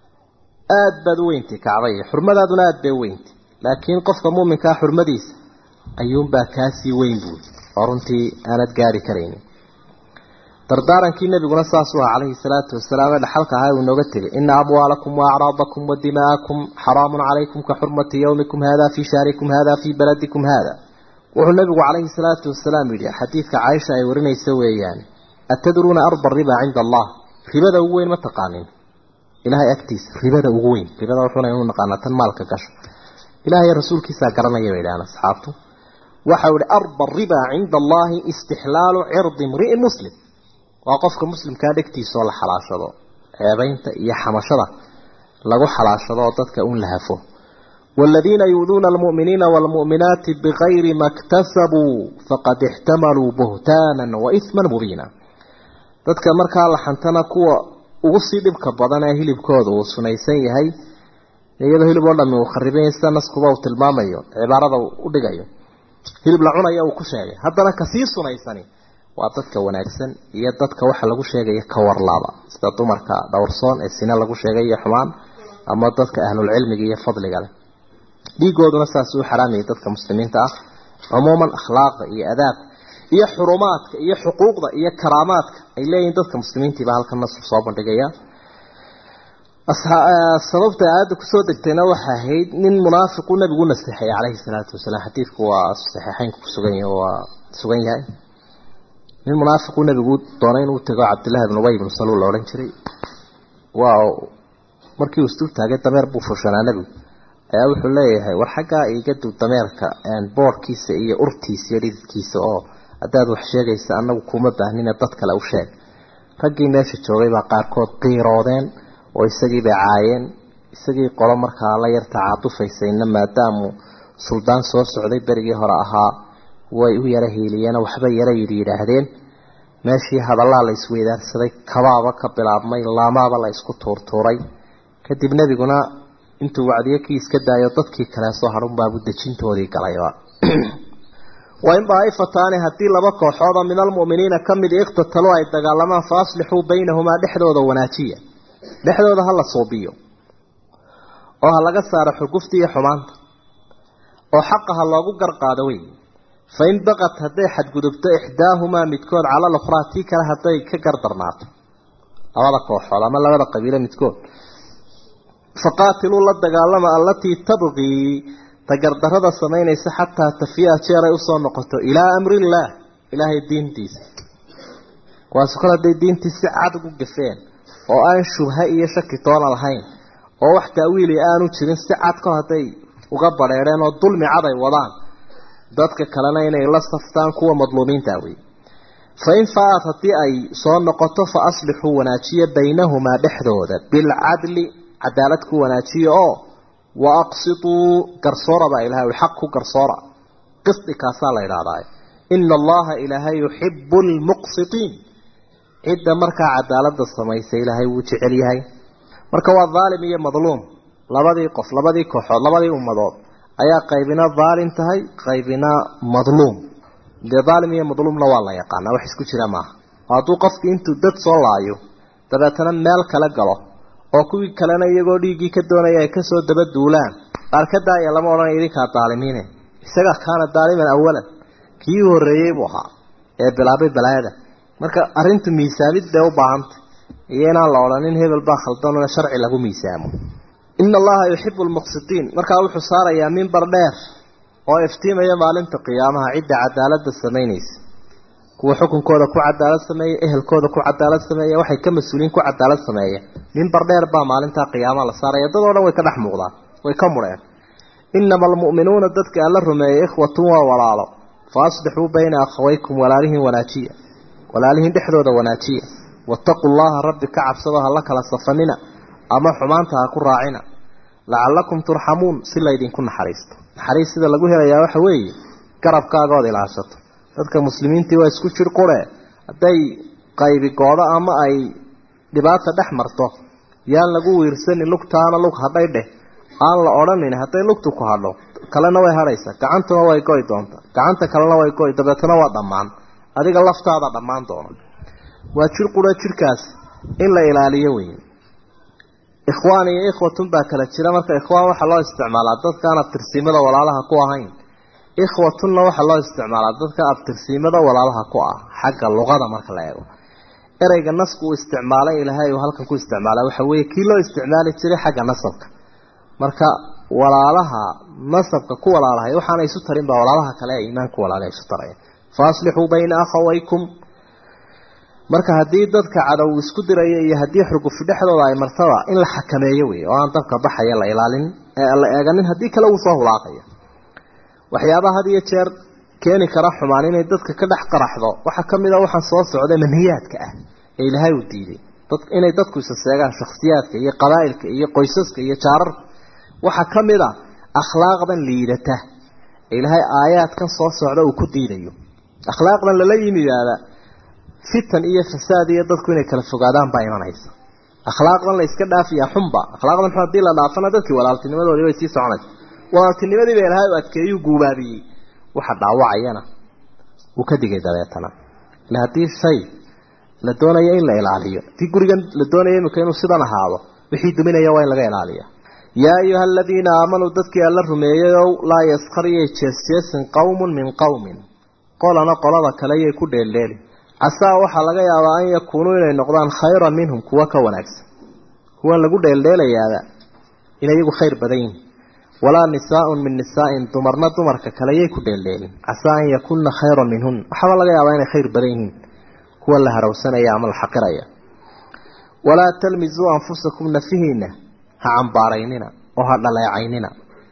aada baad u weyntay kacbaya xurmadaaduna aada bay u weyntay laakiin qofka muuminkaa xurmadiisa ayuunbaa kaasii weyn buui oo runtii aanad gaari karaynin dardaarankii nabiguna saasuu aha calayhi salaatu wasalaam ee dhaxalka ahaa uu inooga tegay ina amwaalakum waacraadakum wa dima'akum xaraamun calaykum ka xurmati yowmikum hada fii shahrikum hada fii baladikum hada wuxuu nabigu calayhi salaatu wasalaam yidhi xadiidka caaisha ay warinaysa weeyaan atadruuna arba riba cinda allah ribada ugu weyn ma taqaanin ilahay agtiisa ribada ugu weyn ribada wuxuuna inu naqaanaa tan maalka gasho ilahay rasuulkiisaa garanaya bay idhahaan asxaabtu waxau ihi arba riba cinda allahi istixlaalu cirdi mri'in muslim waa qofka muslimkaa dhegtiisa oo la xalaashado ceebeynta iyo xamashada lagu xalaashado oo dadka un la hafo waaladiina yuuduuna almu'miniina waalmu'minaati bikayri ma ktasabuu faqad ixtamaluu buhtaanan wa ihman mubiina dadka markaa la xantana kuwa ugu sii dhibka badan ee hilibkooda uu sunaysan yahay iyadoo hilib oo dhami uu kharibanya sida naskuba uu tilmaamayo cibaarada u dhigayo hilib la cunaya uu ku sheegay haddana kasii sunaysani waa dadka wanaagsan iyo dadka waxa lagu sheegaya ka warlaaba sida dumarka dhowrsoon ee sine lagu sheegay iyo xumaan ama dadka ahlulcilmiga iyo fadliga leh dhiigooduna saas uu xaraamaya dadka muslimiinta ah cumuuman akhlaaqda iyo adaabka iyo xurumaadka iyo xuquuqda iyo karaamaadka ay leeyihiin dadka muslimiintiiba halkan nasku soo bandhigaya sababta aayadda kusoo degtayna waxay ahayd nin munaafiqu nabigu naseexay calayhi salaatu wasalaam xadiidku waa saxiixeynka kusugan yahay waa sugan yahay nin munaafiqu nabigu doonay inuu tago cabdillahi ibn ubay ibnu saluul la odhan jiray waa markii uu isdul taagay dameer buu fushanaa nebigu ayaa wuxuu leeyahay war xaggaa iga dub dameerka boorkiisa iyo urtiisa iyo dhididkiisa oo haddaad wax sheegaysa annagu kuma baahnina dad kale u sheeg raggii meesha joogay baa qaarkood qiiroodeen oo isagii bay caayeen isagii qolo markaa la yarta caatufaysayna maadaamu suldaan soo socday berigii hore ahaa way u yara hiiliyeen waxba yara yidhi yidhaahdeen meeshii hadallaa la isweydaarsaday kabaaba ka bilaabmay laamaaba la isku tuurtuuray kadib nebiguna intuu wacdiyo kii iska daayo dadkii kale soo hadhunbaabu dejintoodii galayba waa in daaifataani haddii laba kooxood oo min almu'miniina ka mid iqtatalo ay dagaalamaan fa aslixuu baynahumaa dhexdooda wanaajiya dhexdooda ha la suubiyo oo ha laga saaro xugufta iyo xumaanta oo xaqa ha loogu garqaado wey fa in baqat hadday xadgudubto ixdaahumaa midkood cala lukhraa tii kale hadday ka gardarnaato labada kooxood ama labada qabiilo midkood faqaatiluu la dagaalama allatii tabqii ta gardarrada samaynaysa xataa tafiya jeer ay usoo noqoto ilaa amrillaah ilaahay diintiisa kuwaasu kale hadday diintii si cad ugu gafeen oo aan shubha iyo shaki toona lahayn oo wax taawiili aanu jirin si cad ka hadday uga badheedheen oo dulmi cad ay wadaan dadka kalena inay la saftaan kuwa madluumiinta wey fa in faaad haddii ay soo noqoto fa aslixuu wanaajiya baynahumaa dhexdooda bilcadli cadaalad ku wanaajiya oo wa aqsituu garsoora baa ilahay xaq ku garsoora qisdi kaasaa la idhahdaa ina allaha ilaahay yuxibu lmuqsitiin cidda markaa cadaalada samaysa ilaahay wuu jecel yahay marka waa dhaalim iyo madluum labadii qof labadii kooxood labadii ummadood ayaa qaybina dhaalim tahay qaybina madluum dee dhaalim iyo madluumna waa la yaqaanaa wax isku jira maaha oo hadduu qofkii intuu dad soo laayo dabeetana meel kala galo oo kuwii kalena iyagoo dhiiggii ka doonaya ay kasoo daba duulaan qaar ka daaya lama odhanaya idinkaa daalimiine isaga kaana daaliman awalan kii horreeyey buu ahaa ee bilaabay balaayada marka arrintu miisaamid bay u baahantay iyo inaan la odhanin hebel baa khaldanoo sharci lagu miisaamo ina allaha yuxibu lmuqsitiin markaa wuxuu saarayaa mimbar dheer oo iftiimaya maalinta qiyaamaha cidda cadaalada samaynaysa kuwa xukunkooda ku cadaalad sameeya ehelkooda ku cadaalad sameeya waxay ka mas-uuliyiin ku cadaalad sameeya mimbar dheer baa maalintaa qiyaamaha la saaraya dad oo dhan way ka dhex muuqdaan way ka mudheen inama almu'minuuna dadka alla rumeeyey ikhwatun waa walaalo fa aslixuu bayna akhawaykum walaalihin wanaajiya walaalihin dhexdooda wanaajiya wattaquu llaha rabbi ka cabsado ha la kala safanina ama xumaanta ha ku raacina lacallakum turxamuun si laydinku naxariisto naxariis sida lagu helayaa waxa weeye garabkaagood ilaashato dadka muslimiintii waa isku jir qure hadday qaybi goodo ama ay dhibaata dhex marto yaan lagu wiirsanin lugtaana lug hadhay dheh aan la odhanin hadday lugtu ku hadho kalena way hadhaysaa gacantuna way goy doonta gacanta kalena way goy dabeetana waa dhammaan adiga laftaada dhammaan doona waa jir qura jirkaas in la ilaaliyo weeye ikhwaan iyo ikhwatun baa kala jira marka ikhwaan waxaa loo isticmaalaa dadkaan abtirsiimada walaalaha ku ahayn ikhwatunna waxaa loo isticmaalaa dadka abtirsiimada walaalaha ku ah xagga luqada marka la eego ereyga nasku uu isticmaalay ilaahay uu halkan ku isticmaalay waxa weeye kii loo isticmaali jiray xagga nasabka marka walaalaha nasabka ku walaalahay waxaana isu tarin baa walaalaha kale ee iimaanku walaalaha isu taraya fa aslixuu bayna akhawaykum marka haddii dadka cadow isku diraya iyo haddii xurgufi dhexdooda ay martaba in la xakameeyo wey oo aan dabka baxaya la ilaalin la eeganin haddii kale uu soo hulaaqaya waxyaabaha had iyo jeer keeni kara xumaan inay dadka ka dhex qaraxdo waxaa ka mid a waxaan soo socday manhiyaadka ah ee ilaahay uu diiday inay dadku isa seegaan shakhsiyaadka iyo qabaa'ilka iyo qoysaska iyo jaararka waxaa ka mid a akhlaaqdan liidata ee ilaahay aayaadkan soo socda uu ku diidayo akhlaaqdan lala yimidaaba fitan iyo fasaad iyo dadku inay kala fogaadaan baa imanaysa akhlaaqdan la iska dhaafiyaa xunba akhlaaqdan xun haddii la dhaafana dadkii walaaltinimadoodii way sii soconaysa walaaltinimadii ba ilaahay u adkeeyuu guubaabiyey waxa dhaawacayana wuu ka digay dabeetana ila haddii shay la doonayo in la ilaaliyo haddii gurigan la doonayo imika inuu sidan ahaado wixii duminaya waa in laga ilaaliya yaa ayuha aladiina aamanuu dadkii alla rumeeyeyow laa yaskariyay jeesjeesin qowmun min qowmin qolana qolada kale yay ku dheeldheeli casaa waxaa laga yaabaa an yakuunuu inay noqdaan khayran minhum kuwa ka wanaagsan kuwan lagu dheeldheelayaada inay iyagu khayr badan yihin walaa nisaaun min nisaain dumarna dumarka kale yay ku dheeldheelin casaa an yakunna khayran minhun waxaaba laga yaabaa inay khayr badan yihiin kuwa la harawsanaya ama la xaqiraya walaa talmisuu anfusakum nafihiina ha cambaaraynina oo ha dhaleecaynina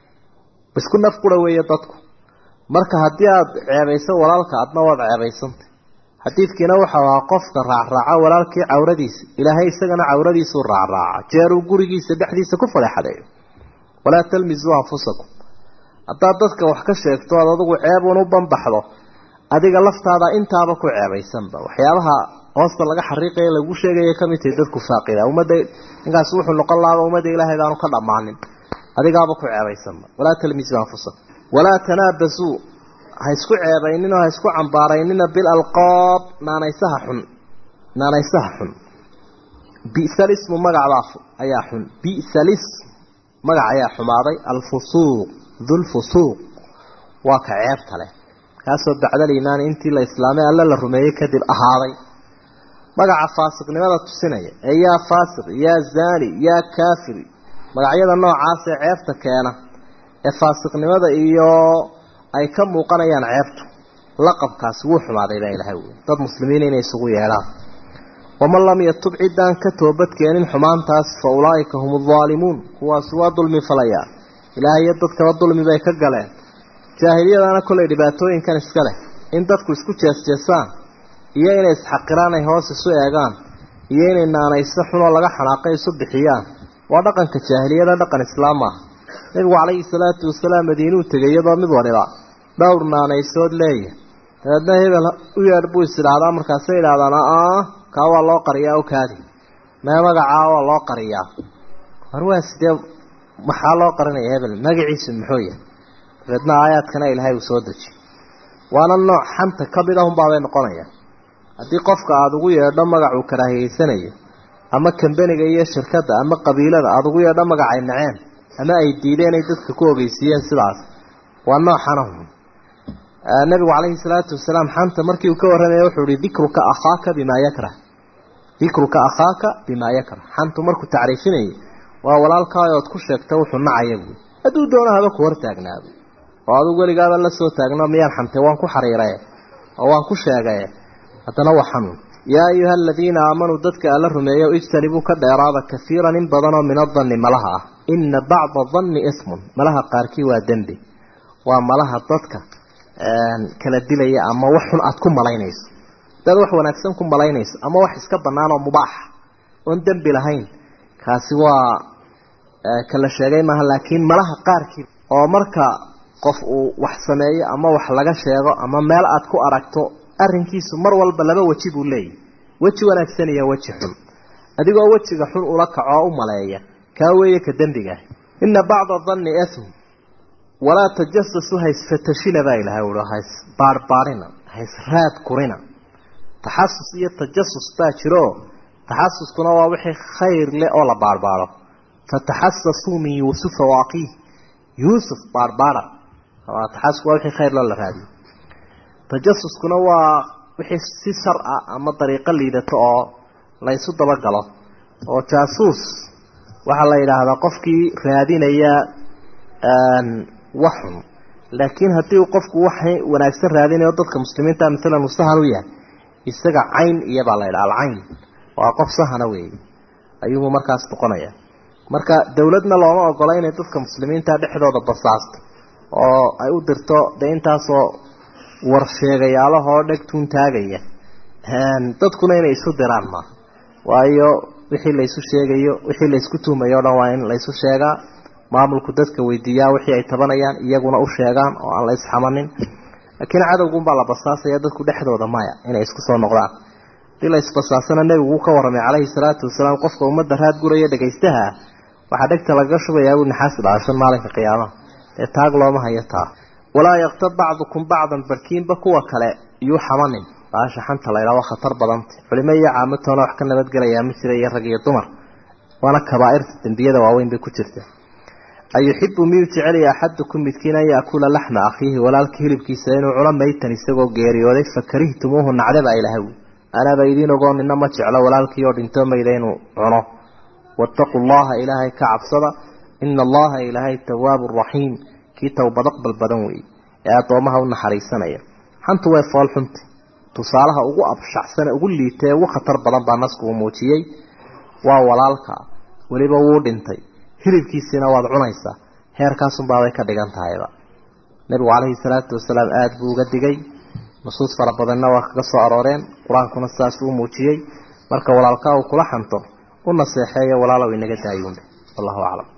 isku naf qura weeye dadku marka haddii aada ceebayso walaalka adna waad ceebaysantay xadiidkiina waxau ahaa qofka raacraaca walaalkii cawradiisa ilaahay isagana cawradiisuu raacraaca jeeruu gurigiisa dhexdiisa ku fadeexadeeyo walaa talmisuu anfusakum haddaad dadka wax ka sheegto oad adigu ceebuun u banbaxdo adiga laftaada intaaba ku ceebaysanba waxyaabaha hoosta laga xariiqaya lagu sheegaya kamid tahay dadku faaqida ummadda ninkaas wuxuu noqon lahaaba ummadda ilaahayd aanu ka dhammaanin adigaaba ku ceebaysanba walaa talmisuu anfusakum walaa tanaabasuu ha isku ceebaynina ha isku cambaaraynina bilalqaab naanaysaha xun naanaysaha xun bisalismu magacbaa ayaa xun bisalism magac ayaa xumaaday alfusuuq dulfusuuq waa ka ceebta leh kaasoo bacdaliimaani intii la islaamay alla la rumeeyey kadib ahaaday magaca faasiqnimada tusinaya ee yaa faasiq yaa zaani yaa kaafir magacyada noocaas ee ceebta keena ee faasiqnimada iyo ay ka muuqanayaan ceebtu laqabkaasi wuu xumaaday baa ilahay wy dad muslimiin inay isugu yeedhaan waman lam yatub ciddaan ka toobadkeenin xumaantaas fa ulaa'ika hum aldaalimuun kuwaasi waa dulmi falayaan ilaahay iyo dadkaba dulmi bay ka galeen jaahiliyadana kollay dhibaatooyinkan iska leh in dadku isku jeesjeesaan iyo inay isxaqiraan ay hoos isu eegaan iyo inay naanayso xunoo laga xanaaqay isu bixiyaan waa dhaqanka jaahiliyada dhaqan islaam ah nebigu calayhi salaatu wasalaam madiinuu tegay iyadoo mid waliba dhowr naanaysood leeya dabeedna hebel u yeedh buu is idhaahdaa markaasay idhahdaan aa kaa waa loo qariyaa o kaadi mee magacaa waa loo qariyaa war waa sidee maxaa loo qarinaya hebel magaciisu muxuu yahay dabeedna aayaadkana ilaahay uu soo deji waana nooc xanta ka mid ahunbaabay noqonayaan haddii qofka aada ugu yeedho magac uu karaahiyeysanayo ama kambeniga iyo shirkadda ama qabiilada aada ugu yeedho magacay naceen ama ay diideen ay dadka ku ogeysiiyeen sidaas waa noocanahum nabigu calayhi salaatu wasalaam xanta markii uu ka warramaya wuxuu ihi dikruka akhaaka bimaa yakrah dikruka akhaaka bimaa yakrah xantu markuu tacriifinayay waa walaalkaayo ood ku sheegta wuxuu nacaya buui hadduu doono haba ku hortaagnaado oo adugu weligaaba la soo taagno miyaan xantay waan ku xariiraye oo waan ku sheegaye haddana waa xanuun yaa ayuha aladiina aamanuu dadka alla rumeeyo ijtanibuu ka dheeraada kaiiran in badanoo min adanni malaha ah ina bacda danni ismun malaha qaarkii waa dembi waa malaha dadka kala dilaya ama wax xun aada ku malaynayso dad wax wanaagsan ku malaynayso ama wax iska bannaan oo mubaaxa oon dembi lahayn kaasi waa kala sheegay maaha laakiin malaha qaarkii oo marka qof uu wax sameeyo ama wax laga sheego ama meel aad ku aragto arrinkiisu mar walba laba weji buu leeyahy weji wanaagsan iyo weji xun adigoo wejiga xun ula kaco oo u maleeya kaa weeye ka dembigaah ina bacda danni ism walaa tajasasu haysfatashina baa ilahay ui hays baarbaarina hays raad kurina taxasus iyo tajasus baa jiro taxasuskuna waa wixii khayr leh oo la baarbaaro fataxasasuu min yuusufa waaqiih yuusuf baarbaara taxasusku waa wixii khayr loo la raadiyo tajasuskuna waa wixii si shar ah ama dariiqo liidato oo laysu dabagalo oo jaasuus waxaa la yidhaahdaa qofkii raadinaya waxun laakiin haddii uu qofku wax wanaagsan raadinayo dadka muslimiinta maalan uu sahan u yahay isaga cayn iyobaa la yidhaha alcayn waa qof sahana weeye ayuubuu markaas noqonaya marka dowladna looma ogola inay dadka muslimiinta dhexdooda basaasto oo ay u dirto dee intaasoo warsheegayaalahoo dheg tuun taagaya dadkuna inay isu diraan maaha waayo wixii laysu sheegayo wixii laysku tuhmayo o dhan waa in laysu sheegaa maamulku dadka weydiiyaa wixii ay tabanayaan iyaguna u sheegaan oo aan la isxamanin laakiin cadowgunbaa la basaasaya dadku dhexdooda maya inay isku soo noqdaan hadii la isbasaasana nebigu uu ka warramay calayhi salaatu wasalaam qofka ummadda raad guraya dhagaystaha waxaa dhegta lagaga shubayaa uu naxaas dhaashan maalinka qiyaamaha dee taag looma hayo taa walaa yaktab bacdukum bacdan barkiinba kuwa kale iyuu xamanin baasha xanta laydhaa waa khatar badanta culimo iyo caamatoona wax ka nabadgelayaa ma jira iyo rag iyo dumar waana kabaa'irta dembiyada waaweyn bay ku jirta ayuxibu miyuu jecelaya axadukum midkiin an yaakula laxma akhiihi walaalka hilibkiisa inuu cuno maytan isagoo geeriyooday fakarihtumuuhu nacdaba ilahaw anaaba idiin ogoo nina ma jeclo walaalkii oo dhintoo mayda inuu cuno waataquu llaha ilaahay ka cabsada ina allaha ilaahay tawaabu raxiim kii towbad aqbal badan weeye ee addoomaha u naxariisanaya xantu way fool xunta tusaalaha ugu abshacsane ugu liitee ugu khatar badan baa nasku uu muujiyey waa walaalka weliba wuu dhintay hilibkiisiina waad cunaysaa heerkaasunbaabay ka dhigan tahayba nebigu calayhi salaatu wasalaam aada buu uga digay nusuus fara badanna waa kaga soo arooreen qur-aankuna sidaasuu u muujiyey marka walaalkaa uu kula xanto u naseexeeyo walaalow inaga daayuunbe wallahu aclam